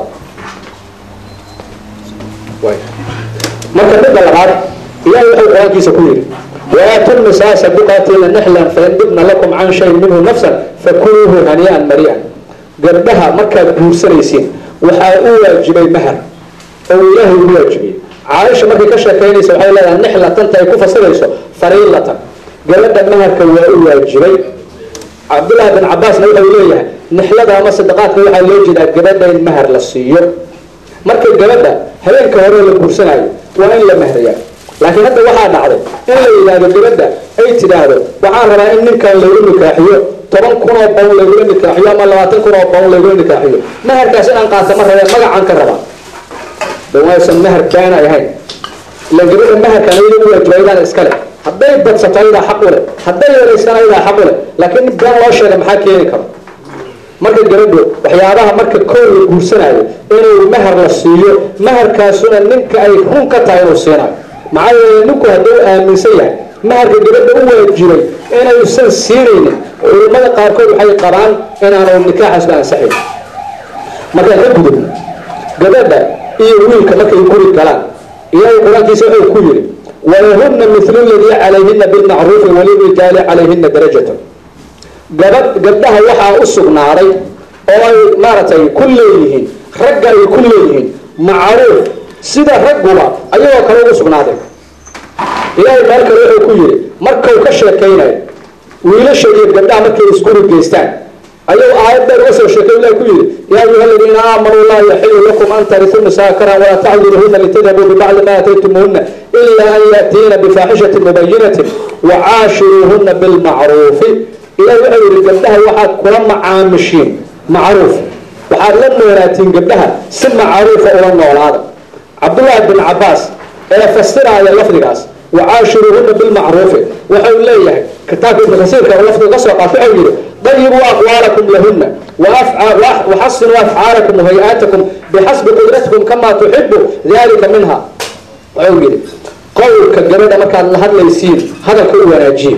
marka midda labaad ilahay wuxuu qur-aankiisa ku yidhi waatu nisaa saduqaatiina nixlan faindibna lakum can shay minhu nafsan fakuluuhu hanii'an mari'an gabdhaha markaad guursanaysiin waxaa u waajibay mahar oo ilaahay ugu waajibiyey caaisha markay ka sheekaynaysa waxay leedahay nixlatanta ay ku fasirayso fariilatan gabadha maharka waa u waajibay cabdullaahi bin cabaasna wuxuu leeyahay nixlada ama sadaqaadka waxaa loo jeedaa gabadha in mahar la siiyo marka gabadha habeenka hore la guursanayo waa in la mahrayaa laakiin hadda waxaa dhacday in la yidhaahdo gabadha ay tidhaahdo waxaan rabaa in ninkan laygu nikaaxiyo toban kun oo bawn laygula nikaaxiyo ama labaatan kun oo bawn laygula nikaaxiyo maharkaas inaan qaata ma rabeen magacaan ka rabaa waysan mahar baana ahayn ila gabadha maharkan ayada u waajibaydaan iskale hadday badsato ayadaa xaq u leh hadday yeelaystaan ayadaa xaq u leh laakiin nin been loo sheega maxaa keeni karo marka gabadhu waxyaabaha marka koow la guursanayo inuu mahar la siiyo maharkaasuna ninka ay run ka tahay inuu siinayo maxaa yeele ninku hadduu aaminsan yahay maharka gabadha u waajibay inaysan siinaynin culimmada qaarkood waxay qabaan inaanu nikaaxaasba ansaxayn markaan ka gudubno gabadha iyo wiilka markay guri galaan ilaahay qur-aankiisa wuxuu ku yidhi walahunna mithlu ladii calayhina bilmacruufi walirijaali calayhina darajatun gabadh gabdhaha waxaa u sugnaaday oo ay maaragtay ku leeyihiin ragga ay ku leeyihiin macruuf sida ragguba ayagoo kale ugu sugnaaday ilaahay meel kale wuxuu ku yidhi markau ka sheekaynayo wiilasha iyo gabdhaha markay isguri geystaan ayuu aayad dheer uga soo sheekay ilah ku yidhi yaa ayuha aladiina aamanuu laa yaxilu lakum an tarisu nisaa karan walaa tacdiluhuna litadhabuu bibacdi ma aataytumuhuna ila an yaatiina bifaaxishatin mubayinatin wacaashiruuhuna bilmacruufi ilahi wuxuu yidhi gabdhaha waxaad kula macaamishiin macruuf waxaad la noolaatiin gabdhaha si macruufa ula noolaada cabdullaahi bin cabaas ee fasiraaya lafdigaas wacaashiruuhuna bilmacruufi wuxuu leeyahay kitaabka ibnu kasiirka oo lafdiga ka soo qaata wuxuu yidhi dayibuu aqwaalakum lahuna waxasinuu afcaalakum wahay-aatakum bixasbi qudratikum kamaa tuxibu dalika minha wuxuu yidhi qowlka gabadha markaad la hadlaysiin hadalka u wanaajiye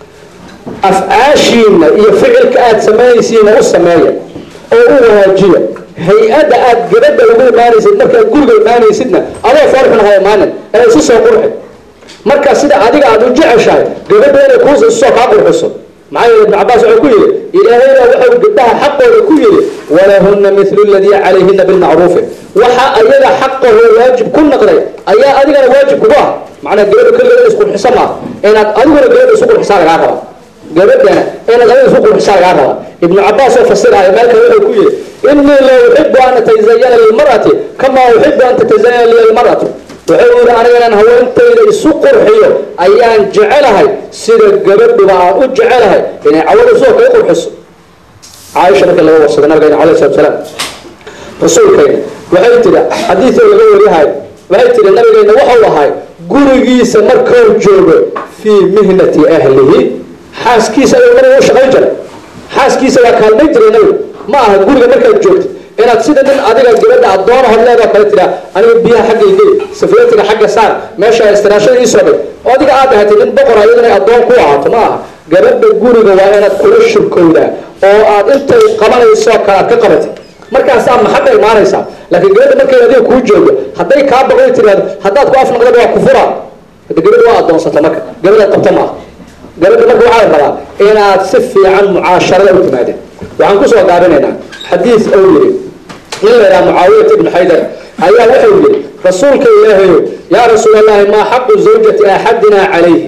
afcaashiina iyo ficilka aada samaynaysiina u sameeya oo u wanaajiya hay-adda aad gabadha ugu imaanaysid markaad guriga imaanaysidna adoo foorxun ha imaanin ee isu soo qurxi marka sida adiga aada u jeceshahay gabadha inay kuus isu soo kaa qurxiso maxaa yeele ibnu cabaas wuxuu ku yidhi ilaahayna wuxuu gabdhaha xaqooda ku yidhi walahunna mithlu ladii calayhina bilmacruufi waxa ayaga xaqahoo waajib ku noqday ayaa adigana waajib kugu ah macnaa gabadha keligeeda isqurxisa maaha inaad adiguna gabadha isu qurxisaa lagaa rabaa gabadhana inaad adiga isu qurxisaa lagaa rabaa ibnu cabaas oo fasiraya meel kale wuxuu ku yidhi inii la uxibu an atazayana lilmar'ati kamaa uxibu an tatazayana liya lmar'atu wuxuu yidhi aniga inaan haweentayda isu qurxiyo ayaan jecelahay sida gabadhuba aan u jecelahay inay cawada soo kaga qurxiso caaisha markii laga warsaday nabigeena alayh salatu salaam rasuulkayna waxay tiri xadiidoo laga wariyahay waxay tiri nabigeena wuxuu ahay gurigiisa markuu joogo fii mihnati ahlihi xaaskiisa ayuu nabiga u shaqayn jiray xaaskiisa waa kaalmayn jiray nabiga ma aha guriga markaad joogtid inaad sida nin adiga gabadha addoona horleedoo kale tiraa aniga biyaha xagga igeli safletiga xagga saar meesha istiraashada ii soo dhig oo adiga aad ahatay nin boqor iyaduna addoon ku ahaato ma aha gabadha guriga waa inaad kula shurkowdaa oo aad intay qabanayso kale aad ka qabatid markaasaa maxadda imaanaysaa laakiin gabadha markay adiga kuu joogo hadday kaa baqoy tiraahdo haddaad ku afnaqdaba waa kufura hada gabadha waa addoonsata marka gabadha qabta maaha gabadha marka waxaa la rabaa inaad si fiican mucaasharada u timaadeen waxaan kusoo gaabinaynaa xadiis ou yiri nin la yidhaha mucaawiyat ibnu xaydar ayaa wuxuu yidhi rasuulka ilaahayo yaa rasuul allahi maa xaqu zawjati axadina calayhi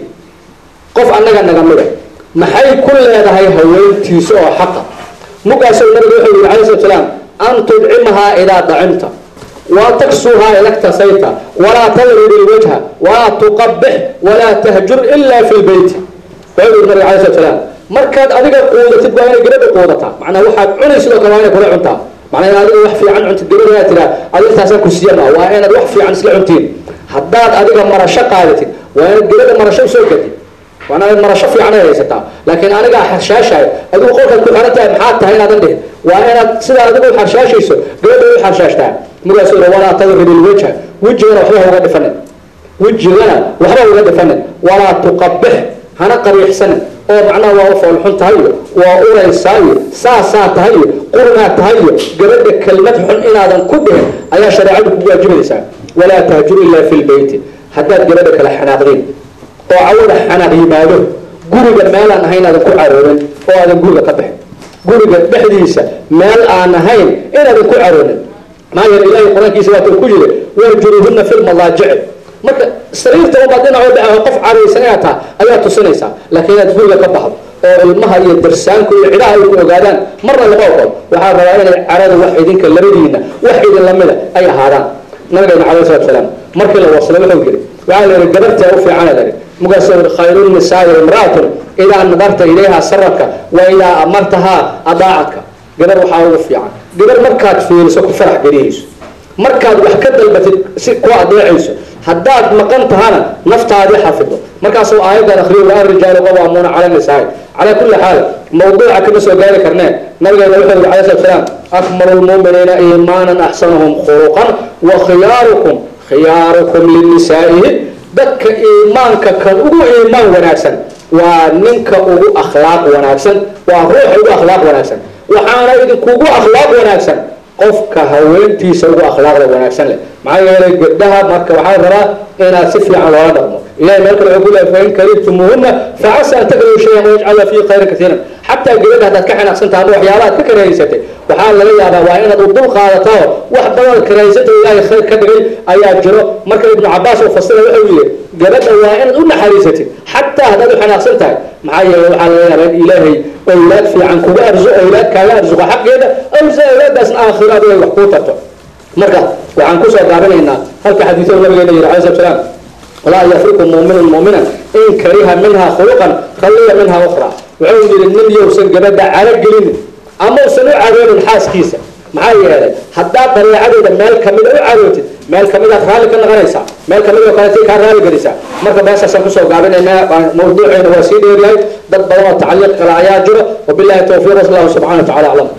qof annaga naga mida maxay ku leedahay haweentiisa oo xaqa mugaasoo nabiga wuxuu yidhi alayh slat salaam an tudcimahaa idaa dacimta wa taksuhaa idaktasayta walaa tadrib ilwajha walaa tuqabix walaa tahjur ila fi lbeyti wuxuu yidhi nabiga alay slat salaam markaad adiga quudatid waa inay gabadha quudataa macnaa waxaad cunay sidoo kale waa inay kula cuntaa macnaa inaad adiga wax fiican cuntid gabadha inaad tiraa adiga taasaan ku siiya maa waa inaad wax fiican isla cuntiin haddaad adiga marasho qaadatid waa inaad gabadha marasho usoo gadid waa inaad marasho fiican ay haysataa laakiin anigaa xarshaashahay adigu qolkaad ku xiran tahay maxaad tahay inaadan dhihin waa inaad sidaa adigu xarshaashayso gabadha u xarshaashtaa markaasuu yidhi walaa tadrib ilwajha wejigana waxba ha uga dhifanin wejigana waxba ha uga dhifanin walaa tuqabix hana qabiixsanin oo macnaha waa u foolxun tahay iyo waa uraysaa iyo saasaa tahay iyo qurnaa tahay iyo gabadha kelmad xun inaadan ku dhihin ayaa shareecadu kugu waajibaysaa walaa tahjur ilaa fi lbeyti haddaad gabadha kale xanaaqdin oo cawada xanaaq yimaado guriga meelaan ahayn aadan ku caroonin oo aadan guriga ka bixin guriga dhexdiisa meel aan ahayn inaadan ku caroonin maxaa yeele ilaahay qur-aankiisa waata ku yiri warjuruuhuna fi lmadaajici marka sariirta ubaad dhinacoo dhaca qof caraysan inaad taha ayaa tusinaysaa laakiin inaad guriga ka baxdo oo ilmaha iyo darsaanku iyo cidhaha ay ku ogaadaan marna lama ogol waxaa rabaa inay carada wax idinka labadiina wax idin lamida ay ahaadaan nabigeena calayhi salatu salaam markii la waslay wuxuu yiri waxaa la yidhi gabartee u fiicana la yidhi markaasuu yidhi khayru nisaai imra'atun idaa nadarta ilayha saraka wa idaa amartahaa adaacadka gabar waxaa ugu fiican gabar markaad fiiriso ku farax geliyayso markaad wax ka dalbatid si ku adeecayso haddaad maqan tahana naftaadii xafido markaasuu aayaddan akriyo wa arijaalu qawaamuuna cala nisaai calaa kulli xaal mawduuca kama soo gaari karneen nabigeena wuxuu yidhi alayhi salatu salaam akmalu lmu'miniina iimaanan axsanuhum khuluqan wa khiyaarukum khiyaarukum linisaa'ihi dadka iimaanka kan ugu iimaan wanaagsan waa ninka ugu akhlaaq wanaagsan waa ruuxa ugu akhlaaq wanaagsan waxaana idinkugu akhlaaq wanaagsan qofka haweentiisa ugu akhlaaqda wanaagsan leh maxaa yeelay gabdhaha marka waxaa rabaa inaad si fiican loola dhaqmo ilahay meel kale wuxuu ku leeyahay fain karibtumuuhunna facasa an takrahu shayan wayajcala fiihi khayran kasiiran xataa gabadha haddaad ka xanaaqsan tahay ama waxyaabaha aad ka karahaysatay waxaa laga yaabaa waa inaad u dul qaadataa wax badan karahaysata ilaahay khayr ka dhigay ayaa jiro marka ibnu cabaas oo fasira wuxuu yidhi gabadha waa inaad u naxariisatid xataa haddaad u xanaaqsan tahay maxaa yeelay waxaa laga yaabaa in ilaahay awlaad fiican kuga arzu awlaad kaaga arsuqo xaqeeda awsa awlaadaasna aakhiro adigu ay wax kuu tarto marka waxaan kusoo gaabinaynaa halka xadiisyada nabigeena yidhi alay slat salaam laa yafriku muuminun muuminan in kariha minha khuluqan khaliya minha ukhra wuxuu yidhi nin yowsan gabadha caro gelinin ama usan u caroonin xaaskiisa maxaa yeelay haddaad dareecadeeda meel kamida u carootid meel kamidaad raalli ka noqonaysaa meel kamid oo kaleetay kaa raalli gelisaa marka beesaasaan kusoo gaabinaynaa mawduuceena waa sii dheeryahay dad badan oo tacliiq kale ayaa jiro wabillahi towfiiq wallahu subxana wa tacala aclam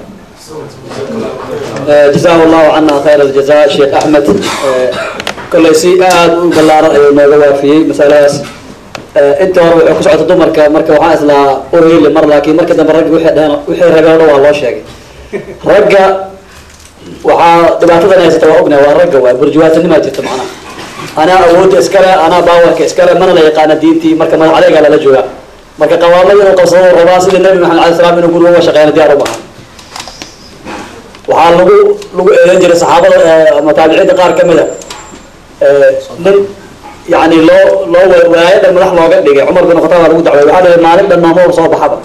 جزاه الله عنا خير الجزاء شيخ أحمد كل شيء آد بلارة أيو نوغا وافيي مسألة انت هو كسعة دمرك مركا وحان اسلا أورهي لمر لكن مركا دم رجع وحي رجعنا والله شيء رجع وحا دبعتنا ناس توقنا ورجع وبرجوات ما جت معنا أنا أود إسكالة أنا باورك إسكالة من لا يقان دينتي مركا ما عليك على لجوا مركا قوامنا وقصور الرباصي للنبي محمد عليه السلام نقول هو شقينا ديار ربها waxaa lagu lagu eedan jiray saxaabada ama taabiciinta qaar ka mida nin yani loo loo walaayo dhan madax looga dhigay cumar bin khataab baa lagu dacway waxaa dhihay maalin dhan maamo soo baxaba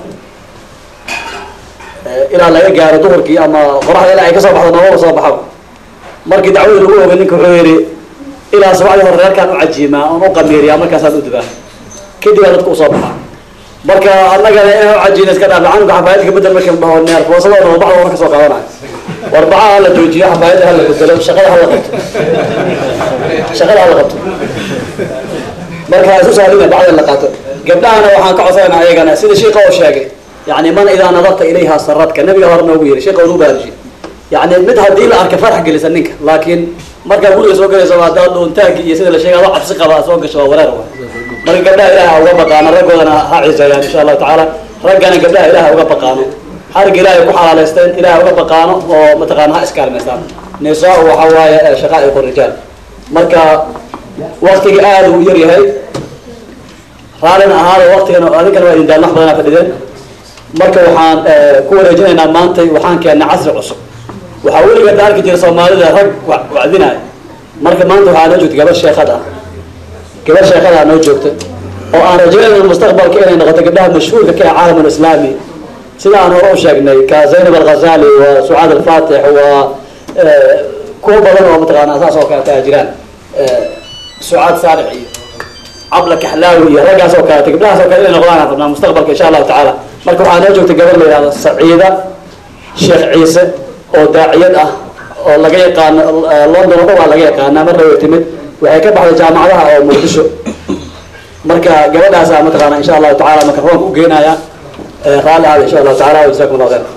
ilaa laga gaaro duhurkii ama qoraxda ilaa ay kasoo baxdo noomaba soo baxaba markii dacwadii lagu ogay ninka wuxuu yidhi ilaa sabacdii hore reerkaan u cajiimaa oon u qamiiriyaa markaasaan u dubaa kadib aa dadka usoo baxaa marka annagana inaan u cajiina iska dhaaf canuga xafaayadka bedel markii dhaho neer foosada oo baxda wana kasoo qaadanayo warbacaha hala joojiyo xafaayadda hala bedelo shaqada hala qabto shaqada hala qabto marka isu sahlina bacda la qaato gabdhahana waxaan ka codsanayna ayagana sida sheika oo sheegay yani man idaa nadarta ilayha saradka nabiga hore noogu yiri sheika uu baarji yani mid haddii la arka farax gelisa ninka laakiin markaa guriga soo galayso haddaa dhuuntaanki iyo sida la sheegay adoo cabsi qaba soo gasho waa wareer wa marka gabdhaha ilaha uga baqaano raggoodana ha ciseeyaan insha allahu tacaala raggana gabdhaha ilaha uga baqaano xariga ilaahay ku xalaalaysteen ilaha uga baqaano oo mataqaana ha iskaalmaystaan nisaa waxa waaye shaqaa'iq rijaal marka waktiga aada uu yar yahay raallina ahaada waktigan adinkana waa idin daalmax badanaa fadhideen marka waxaan ku wareejinaynaa maantay waxaan keennay casri cusub waxaa weligeed arki jira soomaalida rag wacdinaya marka maanta waxaa noo joogta gabadh sheekad ah gabadh sheekada noo joogta oo aan rajaynayna mustaqbalka inay noqoto gabdhaha mashhuurka ka ah caalam islaami sida aan hore u sheegnay ka zaynab alghazali waa sucaad alfatix waa kuwa badan oo mataqaana saas oo kaleeta a jiraan sucaad saarix iyo cabla kaxlaawi iyo raggaas oo kaleeta gabdhahaas oo kale inay noqdaan aan rabnaa mustaqbalka insha allahu tacaala marka waxaa noo joogta gabadh la yihahdo saciida sheekh ciise oo daaciyad ah oo laga yaqaano london o dhan waa laga yaqaanaa marna way timid waxay ka baxday jaamacadaha oo muqdisho marka gabadhaasa mataqaana insha allahu tacala microfonka u geenaya raalli aada insha allahu tacala jazakum allah khayr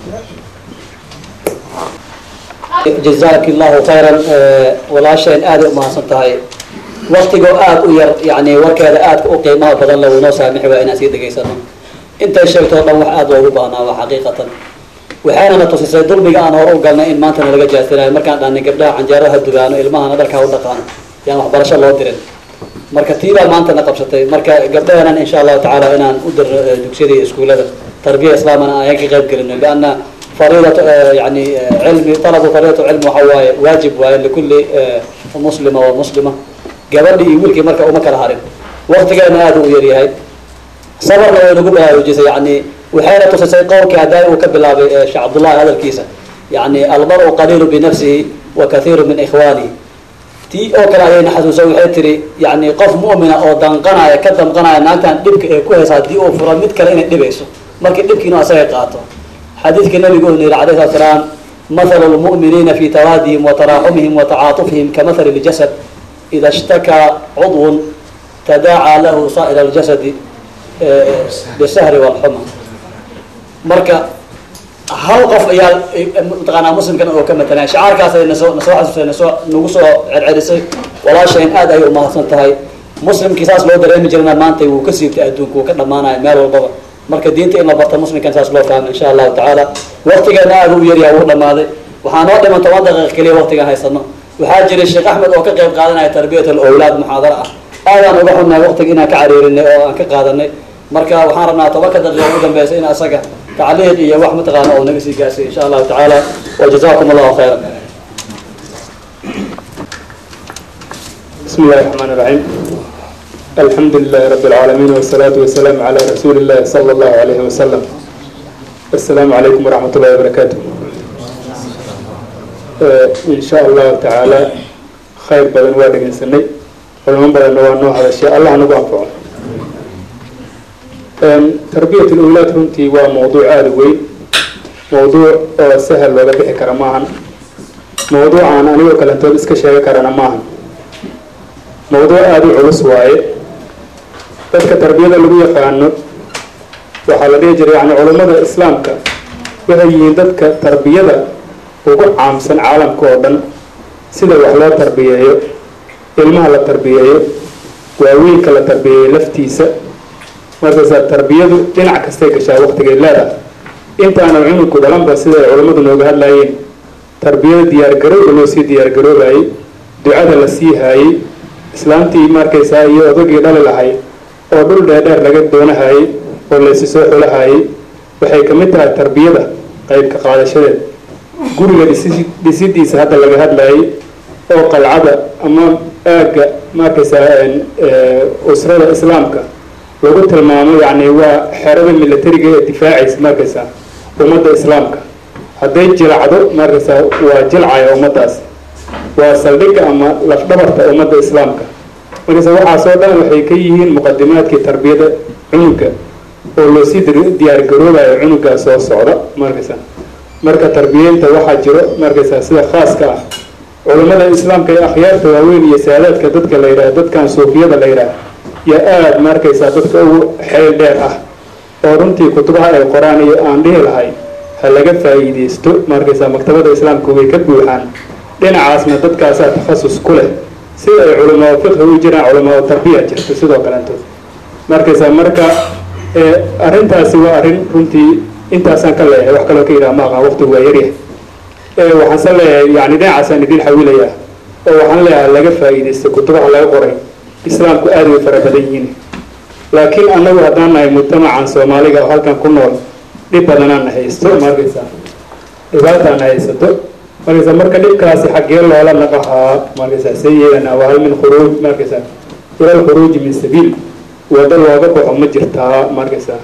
jazaak allahu khayran walaasheen aada u mahadsan tahay waktigoo aada u yar yani warkeeda aadka u qiimaha badan la noo saamixi waa inaan sii dhegaysano intay sheegto o dhan wax aada loogu baahnaa waa xaqiiqatan waxaana na tusisay dulmiga aan hore u galnay in maanta nalaga jaasinayo markaan dhahnay gabdhaha canjeeraha dugaano ilmahana dharkaa u dhaqaano yaan waxbarasho loo dirin marka tiibaa maanta na qabsatay marka gabdhaheenan insha allahu tacaala inaan u dirno dugsiyada iyo iskuullada tarbiya islaamana ayaan ka qayb gelino lianna fariidat yani cilmi talabu fariidatu cilmi waxa waaye waajib waaye likulli muslima wa muslima gabadhi iyo wiilkii marka uma kala harin waktigeena aada u yaryahay sabarna way nagu baraarujisay yani waxayna tusisay qowlkii haddaa uu ka bilaabay sheekh cabdullahi hadalkiisa yani almaru qaliilu binafsihi wa kathiiru min ikhwaanihi tii oo kale ayayna xasuusa waxay tiri yani qof mu'mina oo danqanaya ka danqanaya naagtan dhibka ee ku haysa haddii uu furo mid kale inay dhibayso markii dhibkiinu asaga qaato xadiidka nabigu uu yidhi alayh salatu salaam mathalu lmu'miniina fi tawaadihim wa taraaxumihim wa tacaatufihim kamathali ljasad ida ishtakaa cudwun tadaacaa lahu saa'ira ljasadi bisahri walxuma marka hal qof ayaa mataqaanaa muslimkan oo ka matalaya shacaarkaasay nasoo nasoo xasuusay nasoo nagu soo celcelisay walaasheen aad ayay umahadsan tahay muslimkii saas loo dareemi jirana maanta wuu ka siibtay adduunka wuu ka dhamaanaya meel walbaba marka diinta in la barta muslimkan saas loo fahmo insha allahu tacaala waktigeena aada u yaryaha wuu dhamaaday waxaa noo dhiman toban daqiiq keliya waktigaan haysano waxaa jiray sheekh axmed oo ka qayb qaadanaya tarbiyat alawlaad muxaadara ah aadaan uga xunnahay waktiga inaan ka cariirinay oo aan ka qaadanay marka waxaan rabnaa tobanka daqiiqa ugu dambeysa in asaga tacliiq iyo wax mataqaana oo naga sii gaarsiy insha allahu tacaala wajazakum allahu khayra بسم الله الرحمن الرحيم الحمد لله رب العالمين والصلاة والسلام على رسول الله صلى الله عليه وسلم السلام عليكم ورحمة الله وبركاته آه إن شاء الله تعالى خير بدن وادق سني ولمن بدن نوع هذا الشيء الله نبغى أنفعه تربية الأولاد runtii waa mowduuc aada u weyn mowduuc oo sahal looga bixi kara maahan mowduucaan anigoo kalentood iska sheegi karana maahan mowduuc aada u culus waaye dadka tarbiyada lagu yaqaano waxaa la dhihi jiray yani culummada islaamka waxay yihiin dadka tarbiyada ugu caamsan caalamka oo dhan sida wax loo tarbiyeeyo ilmaha la tarbiyeeyo waaweynka la tarbiyeeyo laftiisa markaasaa tarbiyadu dhinac kastay gashaa waktigay leedahay intaana cunugku dhalanba siday culammadu nooga hadlaayeen tarbiyada diyaargarowga loo sii diyaargaroobayay ducada la sii haayey islaamtii markaysaa iyo odagii dhali lahay oo dhul dheerdheer laga doonahayey oo laysi soo xulahayey waxay ka mid tahay tarbiyada qaybka qaadashadeed guriga dhisi dhisidiisa hadda laga hadlayay oo qalcada ama aagga markaysaa usrada islaamka lagu tilmaamo yani waa xerada militariga ee difaacaysa markaysaa ummadda islaamka hadday jilacdo markaysaa waa jilcaya ummaddaas waa saldhigga ama lafdhabarta ummadda islaamka markaysa waxaasoo dhan waxay ka yihiin muqadimaadkii tarbiyada cunuga oo loosii diyaargaroobayo cunugaa soo socda markaysa marka tarbiyeynta waxaa jiro markaysaa sida khaaska ah culammada islaamka ee akhyaarta waaweyn iyo saadaadka dadka la yidhaha dadkan suufiyada la yidhaha yaa aada ma arkaysaa dadka ugu xeel dheer ah oo runtii kutubaha ay qoraan iyo aan dhihi lahay ha laga faa'iidaysto ma arkaysaa maktabada islaamka way ka buuxaan dhinacaasna dadkaasaa takhasus ku leh sida ay culamaa fiqhi u jiraan culamaa tarbiya jirto sidoo kaleeto ma arkaysaa marka arrintaasi waa arrin runtii intaasaan ka leeyahay wax kaloo ka yidhaha ma aqaan waqtigu waa yaryahay waxaanse leeyahay yani dhinacaasaan idin xawilayaa oo waxaan leeyahay laga faa'iidaysta kutubaha laga qoray islaamku aada way fara badan yihiin laakiin annagu haddaan nahay mujtamacan soomaaliga oo halkan ku nool dhib badanaana haysto markaysaa dhibaataana haysato markaysaa marka dhibkaasi xaggee loola naqahaa markaysaa see yeelana waa hal min khuruuj markaysaa ila lkhuruuji min sabiil wado looga baxo ma jirtaa markaysaa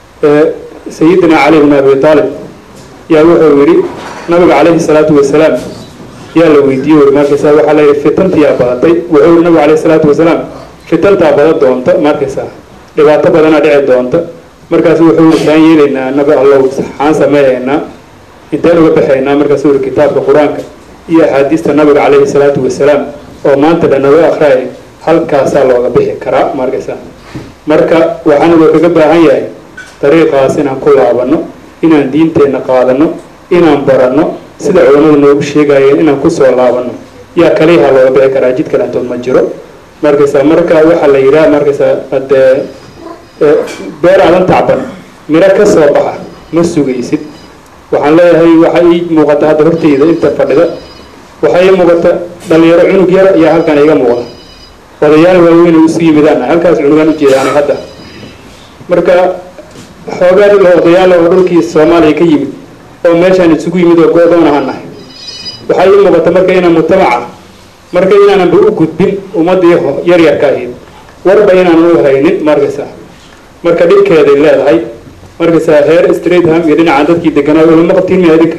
sayidina cali bn abi aalib yaa wuxuu yidhi nabiga calayhi salaatu wasalaam yaa la weydiiyey uri markaysaa waxaa la yidhi fitantiyaa badatay wuxuu yidhi nabiga calayhi salaatu wasalaam fitantaa badan doonta markaysaa dhibaato badanaa dhici doonta markaasu wuxuu yidhi saan yeelaynaa nabi allow xaan sameeyaynaa inteen uga baxaynaa markaasuu yidhi kitaabka qur-aanka iyo axaadiista nabiga calayhi salaatu wasalaam oo maanta dhan naga akhriyay halkaasaa looga bixi karaa markaysaa marka waxaan uga kaga baahan yahay dariiqaas inaan ku laabano inaan diinteenna qaadano inaan baranno sida culammadu noogu sheegayeen inaan kusoo laabano yaa kaliyaha looga bixi karaa jid kalantood ma jiro markaysaa marka waxaa la yidhaha markaysaa hadee beer aadan tacban miro ka soo baxa ma sugaysid waxaan leeyahay waxaa ii muuqata hadda horteyda inta fadhida waxaa ii muuqata dhalinyaro cunug yar ayaa halkan iga muuqda odayaal waaweyn isu yimidaan halkaas cunugaan ujeedaanay hadda marka xoogaa dhul odayaal oo dhulkii soomaaliya ka yimid oo meeshaan isugu yimid oo go-doon ahaan nahay waxaa ii muuqata marka inaan mujtamaca marka inaananba u gudbin ummadii yaryarka ahayd warba inaanan u haynin markaysaa marka dhibkeeday leedahay markaysaa heer straitham iyo dhinacan dadkii deganaa ulama qabtiin miya idinka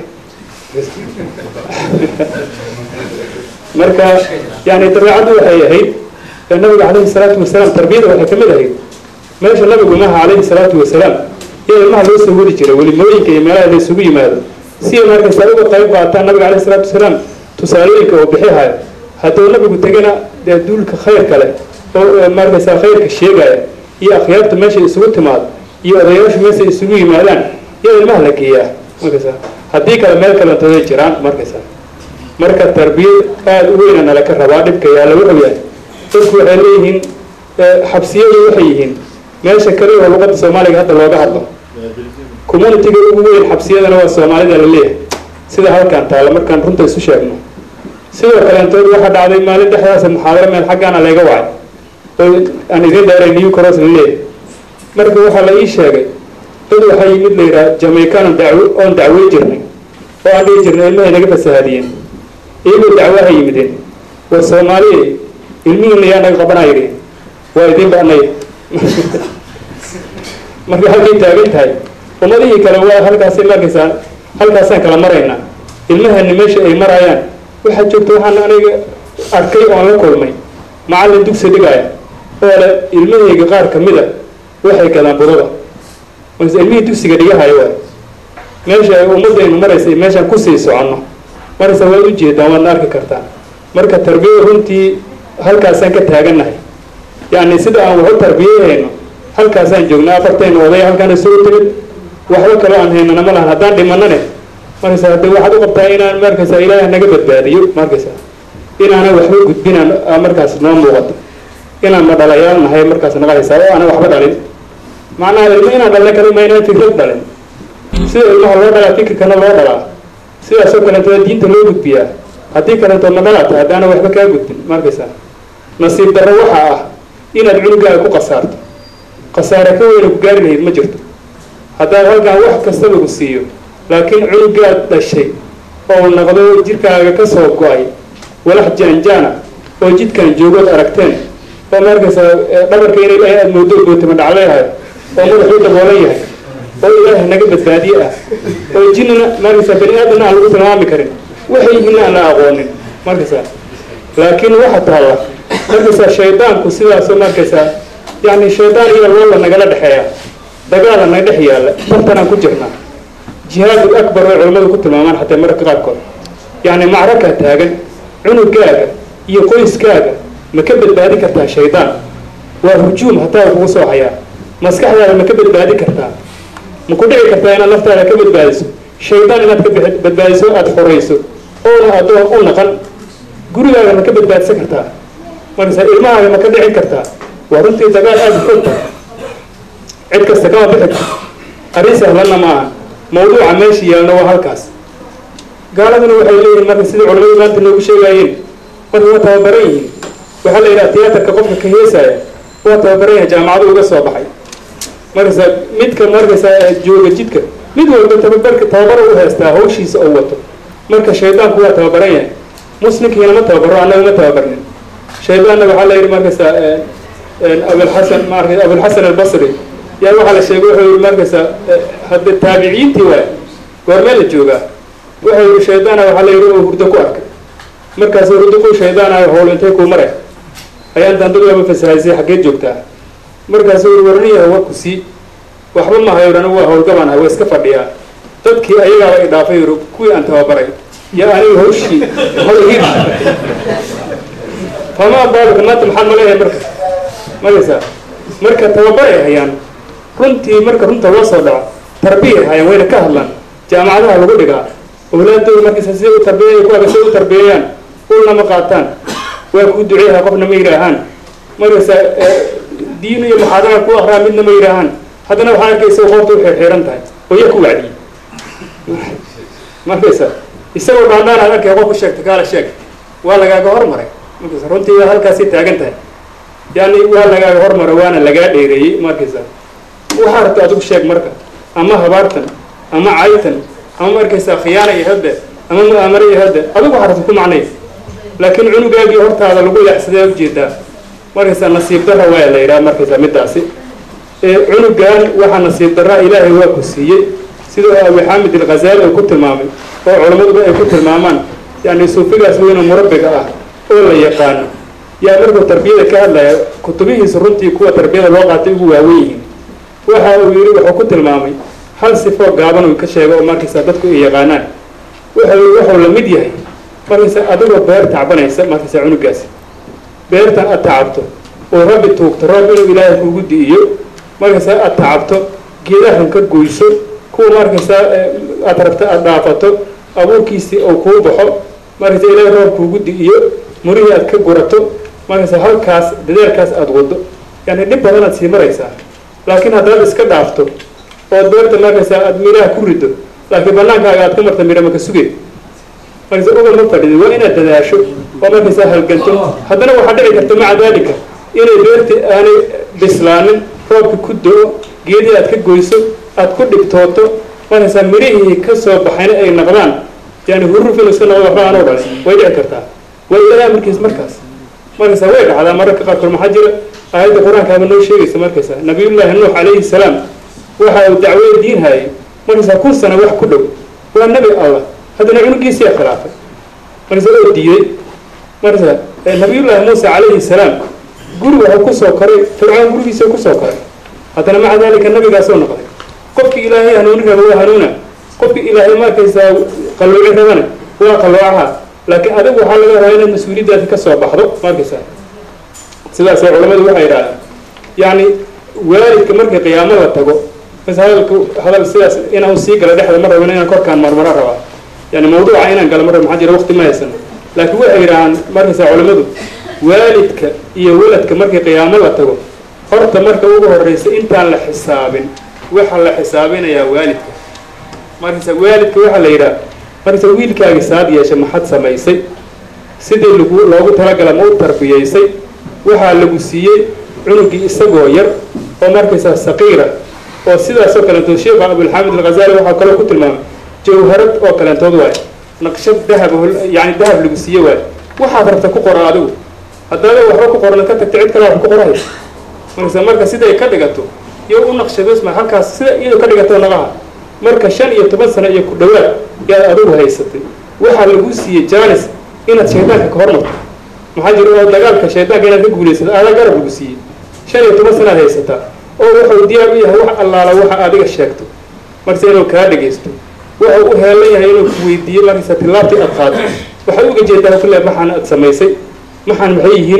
marka yani dabeecaddu waxay ahayd nabiga calayhi salaatu wasalaam tarbiyada waxay kamid ahayd meesha nabigu maaha calayhi salaatu wasalaam iyo ilmaha loo soo wadi jiray welimooyinka iyo meelaha la isugu yimaado si ay markaysaa uga qayb qaataan nabiga calayhi salaatu wasalaam tusaalooyinka oo bixihayo hadduu nabigu tegana dee duulka khayr kale oo markaysaa khayrka sheegaya iyo akhyaarta meesha isugu timaado iyo odayaashu meesha isugu yimaadaan iyo ilmaha la geeyaa markaysaa haddii kale meel kalentooday jiraan markaysaa marka tarbiyad aada u weyna nala ka rabaa dhibka yaalla wuxuu yahay dadku waxay leeyihiin xabsiyadu waxay yihiin meesha kale oo luqadda soomaaliga hadda looga hadlo communitiga ugu weyn xabsiyadana waa soomaalida la leeyahay sida halkan taalla markaan runta isu sheegno sidoo kaleentood waxaa dhacday maalin dhexdaasa muxaadaro meel xaggaana layga wacay oo aan idiin dheeray new cross la leeyahay marka waxaa la ii sheegay dad waxaa yimid la yidhaha jamaican dacwo oon dacwey jirnay oo aan dhihi jirnay ilmahay naga fasahaadiyeen iyagoo dacwaha yimideen waa soomaaliya ilmihiina yaa naga qabanaa yidhi waa idin banaya marka halkay taagan tahay ummadihii kale waa halkaasay markaysaa halkaasaan kala maraynaa ilmahani meesha ay marayaan waxaa joogta waxaan aniga arkay oon la kulmay macallin dugsi dhigaya oo le ilmahayga qaar kamid a waxay gadaan budada markaas ilmihii dugsiga dhigahayo waay meesha ay ummadaynu maraysa meeshaan kusii soconno markaysa waad ujeedaan waadna arki kartaa marka tarbiyada runtii halkaasaan ka taagannahay yacni sida aan waxu tarbiyahayno halkaasaan joognaa afartayna oday halkaan isugu timid waxba kaloo aan haynana ma lahan haddaan dhimanane markaysa hadde waxaad u qabtaa inaan markaysa ilaahay naga badbaadiyo markaysa inaanan waxba gudbinaan markaas noo muuqato inaan ma dhalayaal nahay markaas naga haysaa oo aanan waxba dhalin macnaha ilmo inaan dhalna kale ma inaan fikrad dhalin sida ilmaha loo dhalaa fikirkana loo dhalaa sidaasoo kaleeto diinta loo gudbiyaa haddii kaleeto ma dhalaata haddaana waxba kaa gudbin markaysa nasiib darro waxaa ah inaad cunugaaga ku qasaarto khasaare ka weyna ku gaari lahayd ma jirto haddaad halkaan wax kasta lagu siiyo laakiin cunugaad dhashay oo naqdo jirkaaga ka soo go-ay walax jaanjaana oo jidkan joogood aragteen oo markaysa dhabarka inay ilaahay aada moodo gootama dhacleehayo oo madaxuu daboolan yahay oo ilaahay naga badbaadiye ah oo jinnina markaysa bani aadamna aan lagu tilmaami karin waxay yihiin aan la aqoonin markaysa laakiin waxa taalla markaysa shaydaanku sidaasoo markaysa yani shaydaan iyo loola nagala dhexeeya dagaala naga dhex yaalla tartanaan ku jirnaa jihaadul akbar way culimmadu ku tilmaamaan xataa mararka qaarkood yacni macrakaa taagan cunugaaga iyo qoyskaaga ma ka badbaadi kartaa shaydaan waa hujuum hataa kugu soo hayaa maskaxdaada ma ka badbaadi kartaa ma ku dhici kartaa inaad naftaada ka badbaadiso shaydaan inaad ka bad- badbaadiso aada xorayso oona adoon u naqan gurigaaga ma ka badbaadsan kartaa markasa ilmahaaga ma ka dhicin kartaa waa runtii dagaal aada u xog cid kasta kama bixi karto arrin sahlanna ma aha mawduuca meesha yaalna waa halkaas gaaladuna waxay leeyihin marka sidai culamadu maanta noogu sheegaayeen marka waa tababaran yihiin waxaa la yidhaha tiyaatarka qofka ka heesaya waa tababaran yahay jaamacadu uga soo baxay markasa midka markasa jooga jidka mid walba tababarka tababaro u heystaa hawshiisa oo wato marka shaydaanku waa tababaran yahay muslimkiina ma tababaro annaga ma tababarnin shaydaanna waxaa la yidhi markasa abulxasan marka abulxasan albasri yaa waxaa la sheegay wuxuu yihi markasa hadda taabiciintii waay goormee la joogaa wuxuu yihi shaydaana waxaa la yidhi oo hurdo ku arkay markaasuu hurdo ku shaydaanayo howl intay kuu maray ayaan dandad waaba fasahaysay xaggeed joogtaa markaasuu yihi warniyaha waa ku sii waxba mahayo anigu waa howlgabaan ahay waa iska fadhiyaa dadkii ayagaaba i dhaafay yidhi kuwii aan tababaray iyo aniga hawshii hawlhiir famaa baalika maanta maxaan maleeyahay marka markaysaa marka tababaray hayaan runtii marka runta loo soo dhaco tarbiyay hayaan wayna ka hadlaan jaamacadaha lagu dhigaa awlaadooda markaysa siday u tarbiya kuwaga siday u tarbiyeeyaan ulna ma qaataan waa kuu duceeyaha qofna ma yidhaahaan markaysa diin iyo muxaadara ku akraa midna ma yidhaahaan haddana waxaa arkaysa qoorta u xirxiiran tahay oo yaa ku wacdiyey markaysa isagoo dhaandhaan aad arkay qof ku sheegta kaala sheeg waa lagaaga hormaray markaysa runtii waa halkaasay taagan tahay yani waa lagaaga hormaro waana lagaa dheereeyey markaysa waxaa rabta adigu sheeg marka ama habaartan ama caytan ama markaysa khiyaana iyo hadde ama mu'aamaro iyo hadde adigu waxaa rabta ku macnay laakiin cunugaagii hortaada lagu leexsadee ujeedaa markaysa nasiib darra waa la yidhaha markaysa middaasi cunugan waxaa nasiib darra ilaahay waa ku siiyey sidoo abi xaamid alghazaali uu ku tilmaamay oo culammaduba ay ku tilmaamaan yani suufigaas weyna murabbiga ah oo la yaqaano yaa markuu tarbiyada ka hadlaya kutubihiisa runtii kuwa tarbiyada loo qaatay ugu waawen yihiin waxa uu yidhi wuxuu ku tilmaamay hal sifoo gaaban uu ka sheego oo markaysa dadku ay yaqaanaan wuxuu yidhi wuxuu la mid yahay markaysa adigoo beer tacbanaysa markaysa cunugaasi beertan aad tacabto oo rabbi tuugto roob inuu ilaahay kugu di'iyo markaysa aad tacabto geedahan ka goyso kuwa markaysa aad rabta aada dhaafato abuurkiisii uu kuu baxo markaysa ilaahay roob kuugu di'iyo murihii aad ka gurato markaysa halkaas dadaalkaas aada wado yani dhib badanaad sii maraysaa laakiin haddaad iska dhaafto ood beerta markaysa aada midhaha ku rido laakiin banaankaaga aad ka marta midha maka suge markaysa uga ma fadhidi waa inaad dadaasho oo markaysa halganto haddana waxaa dhici karta maca daalika inay beerti aanay bislaanin roobka ku do-o geedii aad ka goyso aad ku dhibtooto markaysa midhihii ka soo baxayna ay naqdaan yani huruf inu iska noqdo waxba aanoo dhalin way dhici kartaa waa ilaaha markiis markaas markaysa way dhacdaa mararka qaarkood maxaa jira aayadda qur-aankaaba noo sheegaysa markaysa nabiyullaahi nuux calayhi salaam waxa uu dacwada diin hayay markaysa kun sana wax ku dhow waa nebi allah haddana cunugiisiyaa khilaafay markaysa oo diiday markaysa nabiyullaahi muusa calayhi salaam guri waxuu kusoo koray fircoon gurigiisa kusoo koray haddana maca daalika nabigaasoo noqday qofkii ilaahay hanuuni raba waa hanuuna qofkii ilaahay markaysaa qallooci rabana waa qalloocaha laakiin adigu waxaa laga rabaa inaad mas-uuliyaddaasi ka soo baxdo markaysaa sidaasay culamadu waxay idhahdaan yacni waalidka markii qiyaamo la tago mas hadalka hadal sidaas inaan sii gala dhexda ma rabin inaan korkaan marmaro rabaa yani mawduuca inaan galo ma rabin maxaa jira waqti ma haysano laakiin waxay yidhahaan markaysaa culamadu waalidka iyo waladka markii qiyaamo la tago horta marka ugu horreysa intaan la xisaabin waxaa la xisaabinayaa waalidka markaysa waalidka waxaa la yidhaha markaysa wiilkaagi saad yeesha maxad samaysay sidii lagu loogu talagala ma u tarbiyaysay waxaa lagu siiyey cunugii isagoo yar oo markaysaa saqiira oo sidaasoo kaleentood sheekha abulxaamid alghazaali waxaa kaloo ku tilmaamay jawharad oo kaleentood waayo naqshad dahab yani dahab lagu siiye waayo waxaad rabta ku qora adigu haddaada waxba ku qorna ka tagta cid kale wax ku qorahay markaysa marka siday ka dhigato iyo u naqshadosma halkaas sida iyadoo ka dhigato naqaha marka shan iyo toban sano iyo ku dhawaad yaad adigu haysatay waxaa lagu siiyey jaanis inaad shaydaanka ka hormarto maxaa jira oo dagaalka shaydaanka inaad ka guulaysato aadaa garab lagu siiyey shan iyo toban sanaad haysataa oo wuxuu diyaar u yahay wax allaala waxa adiga sheegto markase inuu kaa dhagaysto wuxuu u heelan yahay inuu ku weydiiyo markaysa tillaabtii aad qaado waxaad uga jeedaa kule maxaan aad samaysay maxaan maxay yihiin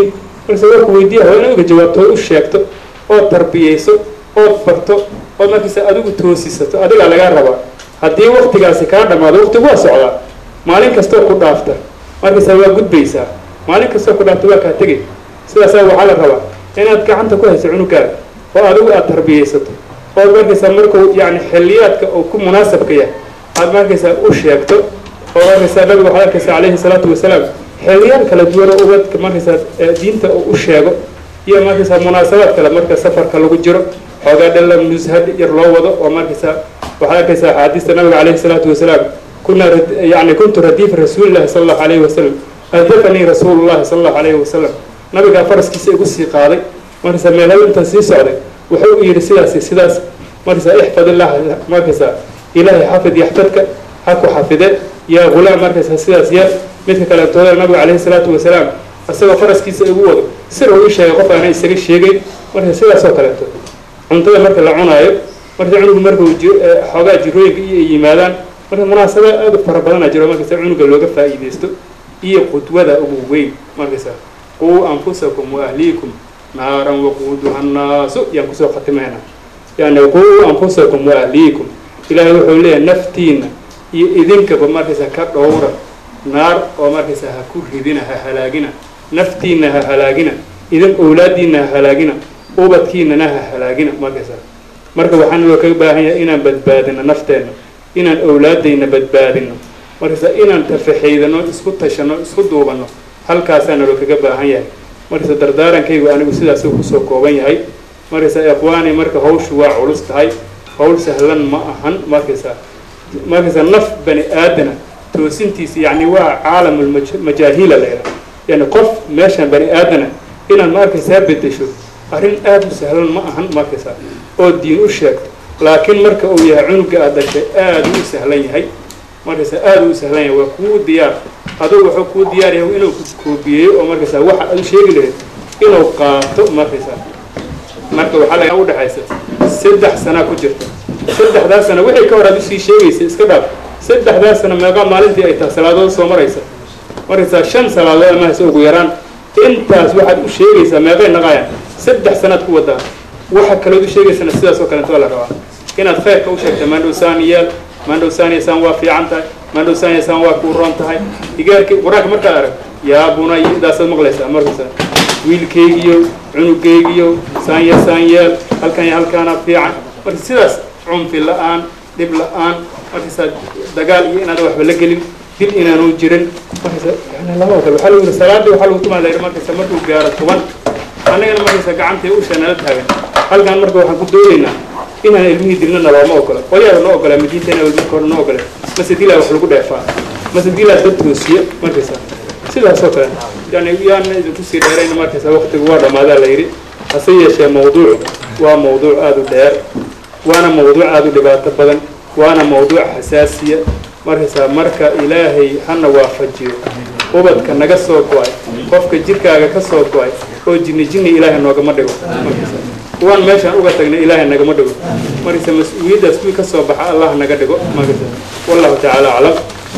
markase warku weydiiya waa inaad uga jawaabto ood u sheegto ood tarbiyeyso ood barto ood markaysa adigu toosisato adigaa lagaa rabaa haddii waktigaasi kaa dhamaado waktigu waa socdaa maalin kastoo ku dhaafta markaysa waa gudbaysaa maalin kastoo ku dhaafta waa kaa tegay sidaasaa waxaa la rabaa inaad gacanta ku hayso cunugaaga oo adigu aad tarbiyeysato ood markaysaa markuu yani xilliyaadka uu ku munaasabka yahay aad markaysaa u sheegto oo markaysaa nabiga waxaad arkaysaa calayhi salaatu wasalaam xilliyaad kala duwan oo ubadka markaysaa diinta uu u sheego iyo markaysaa munaasabaad kale marka safarka lagu jiro xoogaa dhalla nushad yar loo wado oo markaysaa waxaad arkaysaa axaadiista nabiga calayhi salaatu wasalaam kuna yani kuntu radiifa rasuulillahi sala allahu alayhi wasalam adafanii rasuulu llahi sala allahu alayhi wasalam nabigaa faraskiisa igu sii qaaday markaysaa meelhaba intaan sii socday wuxuu u yidhi sidaasi sidaas markaysaa ixfad illah markaysaa ilaahay xafid yaxfadka ha ku xafide yaa ghulaam markaysaa sidaas yaa midka kaleetooda nabiga calayhi salaatu wasalaam isagoo faraskiisa igu wado sir uu ii sheegay qof aana isaga sheegayn marka sidaas oo kaleeto cuntada marka la cunaayo marka cunugu marka uu xoogaa jirooyinka iyo ay yimaadaan marka munaasaba aad u fara badana jiro markaysa cunuga looga faa'iidaysto iyo qudwada ugu weyn markaysa quu anfusakum wa ahliikum naaran waquuduha annaasu yaan kusoo khatimayna yani quu anfusakum wa ahliikum ilaahay wuxuu leeyahay naftiina iyo idinkaba markaysa ka dhowra naar oo markaysa ha ku ridina ha halaagina naftiina ha halaagina idin owlaadiina ha halaagina ubadkiinana ha halaagina markaysa marka waxaan loo kaga baahan yahay inaan badbaadino nafteenna inaan owlaadayna badbaadino markaysa inaan tafaxaydano isku tashano isku duubano halkaasaana loo kaga baahan yahay markaysa dardaarankaygu anigu sidaasuu kusoo kooban yahay markaysa ikhwaani marka hawshu waa culus tahay hawl sahlan ma ahan markaysa markaysa naf bani aadana toosintiisa yani waa caalamulmajaahila la yidhaha yani qof meeshan bani aadana inaad ma arkaysaa bedesho arrin aada u sahlan ma ahan markaysaa oo diin u sheegto laakiin marka uu yahay cunuga aad dhashay aada u sahlan yahay markaysaa aada u sahlan yahay waa kuu diyaar adugu wuxuu kuu diyaar yahay inuu koobiyeeyo oo markaysaa waxa aad u sheegi lahayd inuu qaato markaysaa marka waxaa laga udhexaysa saddex sanaa ku jirta saddexdaas sana wixii ka hor aad usii sheegaysa iska dhaaf saddexdaas sana meeqaa maalintii ay tahay salaadood soo maraysa markaysaa shan salaadood amahaysa ugu yaraan intaas waxaad u sheegaysaa meeqay naqayaan saddex sanaad ku wadaa waxa kalood u sheegaysana sidaas oo kaleeto la rabaa inaad khayrka u sheegta maandhow saaniyaal maandhow saaniyasaan waa fiican tahay maandhow saaniyasaan waa kuu roon tahay digaarki qur-aanka markaad arag yaa bunay idaasaad maqlaysaa markaysaa wiilkaygiyo cunugaygiyo saanya saanyeel halkan iyo halkaana fiican marka sidaas cunfi la-aan dhib la-aan markaysaa dagaal iyo inaad waxba la gelin dil inaanu jirin markaysa yani laba kale waxaa lagu yiri salaadii waxaa lagu tumaa layidhi markaysa markuu gaaro toban annagana markaysa gacantii usha nala taagan halkan marka waxaan ku doonaynaa inaan ilmihii dilna nalooma ogola qolyaada noo ogolaa madiinteena marka hore noo ogole mase dilaa wax lagu dheefaa mase dilaa dad toosiya markaysa sidaas oo kale yani yaana idinku sii dheerayna markaysa waqtigu waa dhammaadaa la yidhi hase yeeshee mawduuc waa mawduuc aada u dheer waana mawduuc aada u dhibaato badan waana mawduuc xasaasiya markaysaa marka ilaahay hana waafajiyo ubadka naga soo go-ay qofka jirkaaga ka soo go-ay oo jinni jinni ilaahay noogama dhigo markaysa kuwaan meeshaan uga tagnay ilaahay nagama dhigo markaysa mas-uuliyaddaas kuwii ka soo baxa allah naga dhigo markaysa wallahu tacaala aclam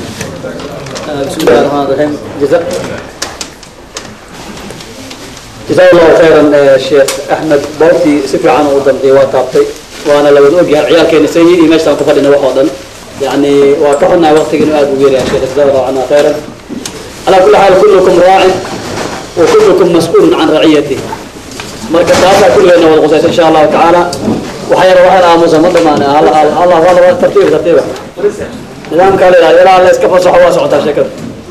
بسم الله الرحمن الرحيم جزاء جزاه الله خيرا الشيخ احمد بوتي سفر عنه ودلقي وطابتي وانا لو اوجه عيال كان سيء ماشي كان كفدنا وحودا يعني وكحنا وقت انه اد وغير يا شيخ جزاه الله عنه خيرا على كل حال كلكم راع وكلكم مسؤول عن رعيته marka taasa kulleena wada qusaysa insha allahu tacaala waxay waxaan aamusa ma dhamaana allah allah waa tartiib tartiiba nidaamkaa la yidhahda ilaa la iska fasaxo waa socotaa sheekada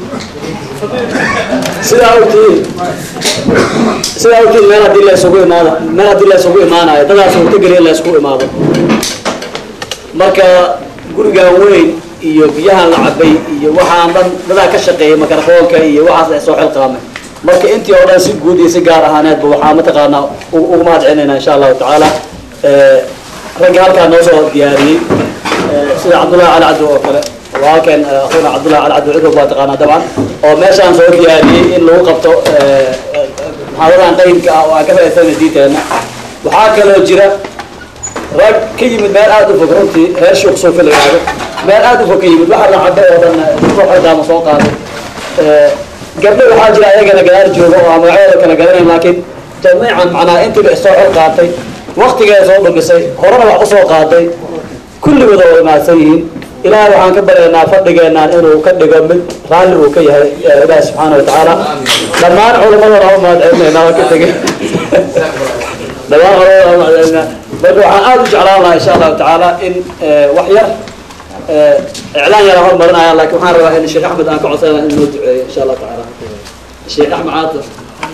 sidaa ogtihiin sidaa ogtihiin meel haddii la isugu imaado meel haddii la isugu imaanayo dadaas uu ka geliya in la isugu imaado marka gurigan weyn iyo biyahan la cabay iyo waxaan dhan dadaa ka shaqeeyay makarafoonka iyo waxaas la soo xilqaamay marka intii oo dhan si guud iyo si gaar ahaaneedba waxaa mataqaanaa ugu mahad celinayna insha allahu tacaala ragga halkaa noo soo diyaariyey sida cabdullahi cali cabdi oo kale waa halkan akhuuna cabdullahi cali cabdi cudub baa taqaanaa dabcan oo meeshaan soo diyaariyey in lagu qabto muxaadaradan qaybka ah oo aan ka faa'iidsana diinteena waxaa kaloo jira rag ka yimid meel aada u fog runtii reer shuuq suufi la yidhahdo meel aada u fog ka yimid waxa la cabo oo dhan soo xordaama soo qaaday gabdho waxaa jira ayagana gadaal jooga oo aan magacyadooda kala garanayn laakiin jamiican macnaa intiiba isoo xor qaatay waktigeeda soo dhumisay horena wax usoo qaaday kulligood oo imaadsan yihiin ilaahay waxaan ka baryaynaa fadhigeenaan inuu ka dhigo mid raalli uu ka yahay ilaahi subxaana watacaala dhammaan culamadana u mahadcelinaynaa waa ka tegay dhammaan culamadana u mahadcelinaynaa marka waxaan aada u jeclaan lahaa insha allahu tacaala in wax yar iclaan yara hormarinaya laakiin waxaan rabaa in sheekh axmed aan ka codsanaya in noo duceeyo insha allahu tacaala sheekh axmed caatif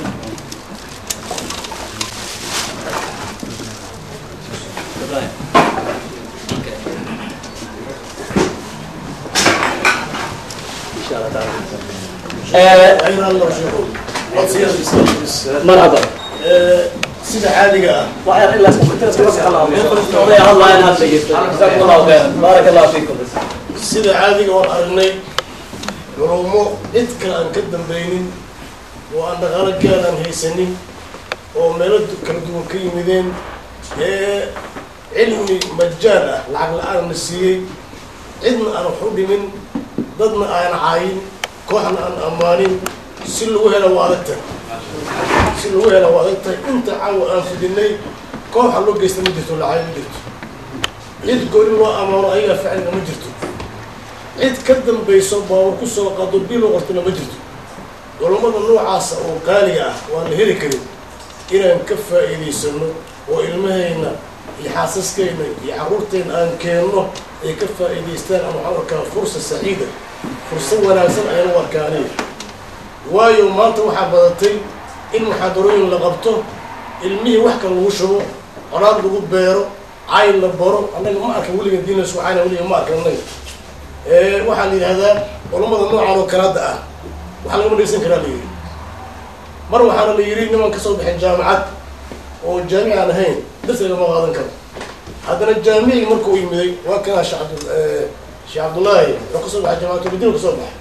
insha allah tacaala ayna alla sheego codsiyadiisa bis marhaba sida caadiga ah waxyar ilaa odaya hadlaayaan hadda dhegeysta jazakum allahu khayran baaraka allahu fiikum sida caadiga waan aragnay culumo cid kale aan ka dambaynin oo aan dhaqaalo gaad aan haysanin oo meelo du- kala duwan ka yimideen ee cilmi majaan ah lacag la-aan na siiyey cidna aan wax u dhimin dadna aan caayin kooxna aan ammaanin si lagu hela waa adag tahay si lagu hela waa adag tahay inta caawa aan fidinay kooxa loo geysta ma jirto lacag ma jirto cid gooni loo ammaano ayagaa ficliga ma jirto cid ka dambayso baabur ku soo qaado bil oo qortana ma jirto culummada noocaasa oo qaaliga ah waan la heli karin inaan ka faa'iidaysano oo ilmahayna iyo xaasaskayna iyo carruurtayna aan keenno ay ka faa'iidaystaan ama waxaan arkaa fursa saciida fursad wanaagsan ayaan u arkaa aniga waayo maanta waxaa badatay in muxaadarooyin la qabto ilmihii wax kale lagu shubo colaad lagu beero cayn la baro annaga ma arkan weliga diin laisku cayna weliga ma arkan annaga ee waxaa la yidhahdaa culammada noocan oo kalaada ah waxaa lagama dhegeysan karaa la yidhi mar waxaana la yidhi niman kasoo baxay jaamacad oo jaamic aan ahayn darsi lagama qaadan karo haddana jaamicii markuu yimiday waa kanaa sheekh cabdu sheekh cabdullaahi wuxuu kasoo baxay jaamacatulmadiina kasoo baxay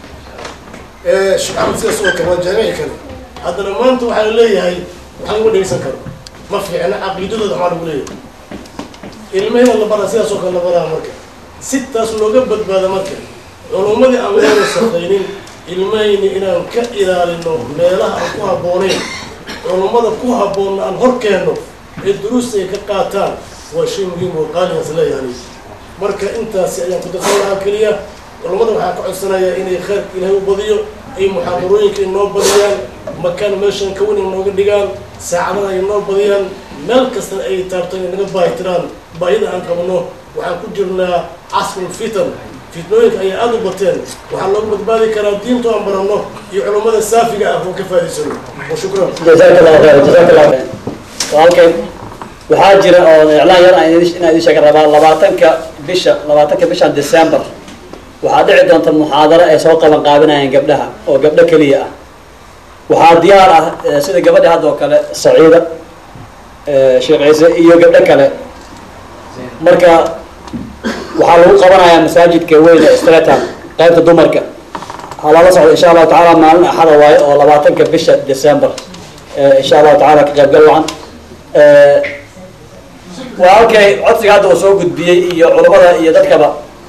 ee sheekh axmed sidaas oo kale waa jaamici kale haddana maanta waxaa la leeyahay wax lagama dhegeysan karo ma fiicna caqiidadooda maxaa lagu leeyahay ilmahina la baraa sidaas oo kale la baraa marka si taas looga badbaado marka culummadii aan leena shaqaynin ilmahayni inaan ka ilaalino meelaha aan ku habboonayn culummada ku habboonna aan hor keenno ee duruusta ay ka qaataan waa shay muhiim oo qaaligaas leeyahay marka intaasi ayaan ku darsan lahaa keliya culummada waxaa ka codsanayaa inay khayrka ilaahay u badiyo ay muxaadarooyinka inoo badiyaan makaan meeshan ka weyn inooga dhigaan saacadaha ay inoo badiyaan meel kastana ay taabtaan ay naga baahitiraan baahida aan qabno waxaan ku jirnaa casrul fitan fitnooyinka ayaa aada u bateen waxaa loogu badbaadi karaa diintu aan baranno iyo culummada saafiga ah oo ka faa'idaysano wa shukran jazaak allahu khayr jazaak allahu khayr walaalkeen waxaa jira oo iclaan yar aan idin- inaan idin sheega rabaa labaatanka bisha labaatanka bishan december waxaa dhici doonta muxaadaro ay soo qaban qaabinayaan gabdhaha oo gabdho keliya ah waxaa diyaar ah eh, sida gabadha hadda oo kale saciida eh, sheekh ciise iyo gabdho kale marka waxaa lagu qabanayaa masaajidka weyn ee stretan qaybta dumarka halala socdo insha allahu tacaala maalin axada waayo oo labaatanka bisha december Eh, insha allahu tacaala ka qaybgal wacan Eh, waa halkay codsiga hadda uu soo gudbiyey iyo culummada iyo dadkaba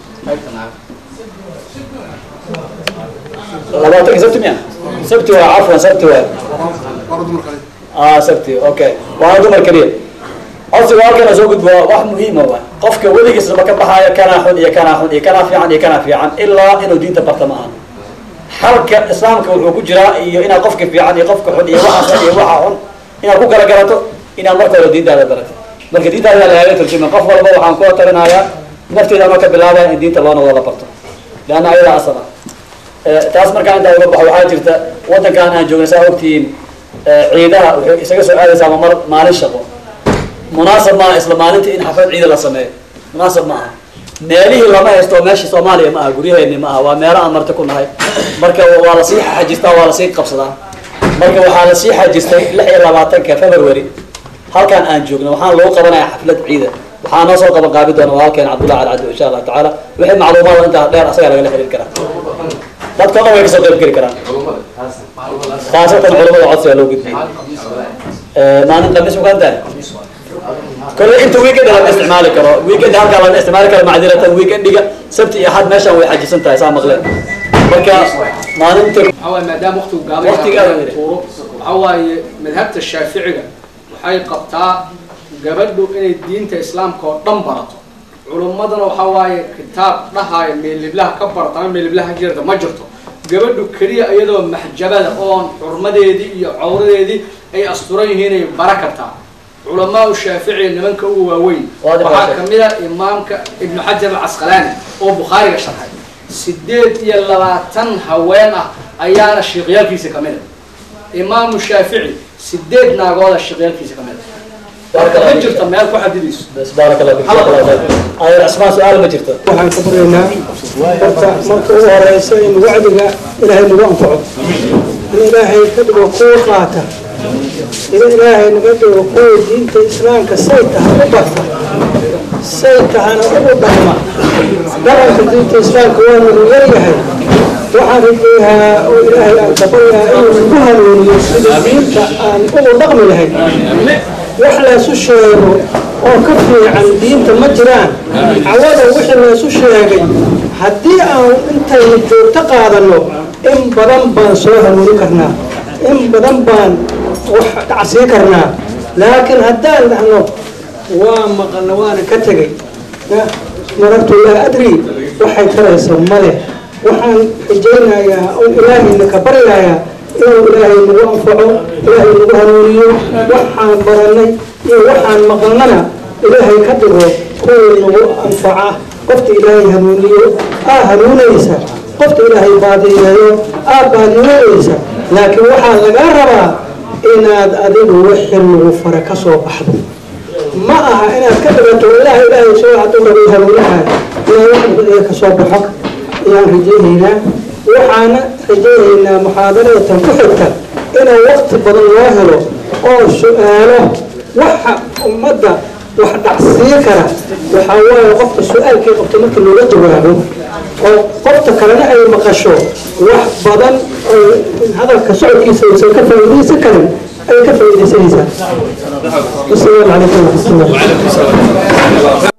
labaatanka sabti miya sabti waa cafwan sabti waay ah sabti okay waa dumar keliya codsiga halkan soo gudbo waa wax muhiima waay qofka weligiisnaba ka baxaayo kanaa xun iyo kanaa xun iyo kanaa fiican iyo kanaa fiican ilaa inuu diinta barta ma aha halka islaamka wuxuu ku jiraa iyo inaad qofka fiican iyo qofka xun iyo waxa xun iyo waxa xun inaad ku kala garato inaad marka hore diintaada barato marka diintaada lagaga turjuma qof walba waxaan kula talinayaa nafteeda ama ka bilaabaya in diinta loo noqdo la barto leanna ayadaa asal ah Eh, taas markaa intaa uga baxo waxaa jirta waddankan aan joogna saa ogtihiin eh, ciidaha waxay isaga soo aadaysaa ma mar maalin shaqo munaasab maaha isla maalinta in xaflad ciida la sameeyo munaasab ma aha meelihii lama haysto meesha soomaaliya ma aha guryaheeni ma aha waa meelo aan marti ku nahay marka waa lasii xajistaa waa lasii qabsadaa marka waxaa lasii xajistay lix iyo labaatanka february halkan aan joogno waxaan lagu qabanayaa xaflad ciida waxaa noo soo qaban qaabi doona walaalkeen cabdullah alcado insha allahu tacaala wixii macluumaad intaa dheer asagaa lagala xiriir karaa dadka o dhan way kasoo qayb geli karaan khaasatan culamada codsiga loo gudbiyey maalin khamiis ukaan tahay kolle inta weekend lama isticmaali karo weekend halkaa lama isticmaali karo macdiratan weekendiga sabti iyo axad meeshaan way xajisan tahay saa maqleen marka maalinta waxaa waaye maadaama waqtigu gaaban Waqtiga yahay, aad yidhi. tuuro waxaa waaye madhabta shaaficiga waxay qabtaa gabadhu inay diinta islaamka oo dhan barato culummadana waxaa waaye kitaab dhahaayo meeliblaha ka barata ama meeliblaha jirta ma jirto gabadhu keliya iyadoo maxjabada oon xurmadeedii iyo cawradeedii ay asturan yihiin ay bara kartaa culamaa shaafici nimanka ugu waaweyn Waadix waxaa waadix. kamid a imaamka ibnu xajar alcasqalaani oo bukhaariga sharxay sideed iyo labaatan haween ah ayaana sheekhyaalkiisa kamid a imaamu shaafici sideed naagooda sheekhyaalkiisa kamid Barakallahu a ma fiik. jirto meel ku xadidayso bas baarak allah fiik jazaak allah khayr ayar asmaa su-aal ma jirto waxaan ka baryaynaa horta marka ugu horeysa in wacdiga ilaahay nagu anfaco in ilaahay ka dhigo kuwa qaata in ilaahay naga dhigo kuwa diinta islaamka say tahay u barta say tahana ugu dhaqma dhaqanka diinta islaamka waa nagu yaryahay waxaan rajeeyaa oo ilaahay aan ka baryaa inuu nagu hanuuniyo sida diinta aan ugu dhaqmi lahayn wax laysu sheego oo ka fiican diinta ma jiraan cawada wixii laysu sheegay haddii aan intaynu joogto qaadano in badan baan soo hanuuni karnaa in badan baan wax dhacsii karnaa laakiin haddaan dhahno waa maqalna waana ka tegay marartu laa adri waxay taraysa male waxaan rajaynayaa oo ilaahayna ka baryayaa inuu ilaahay nagu anfaco ilaahay nagu hanuuniyo waxaan baranay iyo waxaan maqalnana ilaahay ka dhigo kuwii nagu anfaca qofta ilaahay hanuuniyo aa hanuunaysa qofta ilaahay baadiyeeyo aa baadiyoonaysa laakiin waxaa lagaa rabaa inaad adigu wixii lagu fara ka soo baxdo ma aha inaad ka dhigato ilaah ilaahay soo hadduu rabay hanuunaha inaa wax badan ka soo baxo ayaan rajaynaynaa waxaana rajaynaynaa muxaadaradan ku xigta inuu waqti badan loo helo oo su-aalo waxa ummadda wax dhacsii kara waxaa waaye qofka su-aalkii qabto marka looga jawaabo oo qofta kalena ay maqasho wax badan oo hadalka socodkiisa aysan ka faa'iidaysan karin ay ka faa'iidaysanaysaa wasalaamu calaykum waraxmatullahi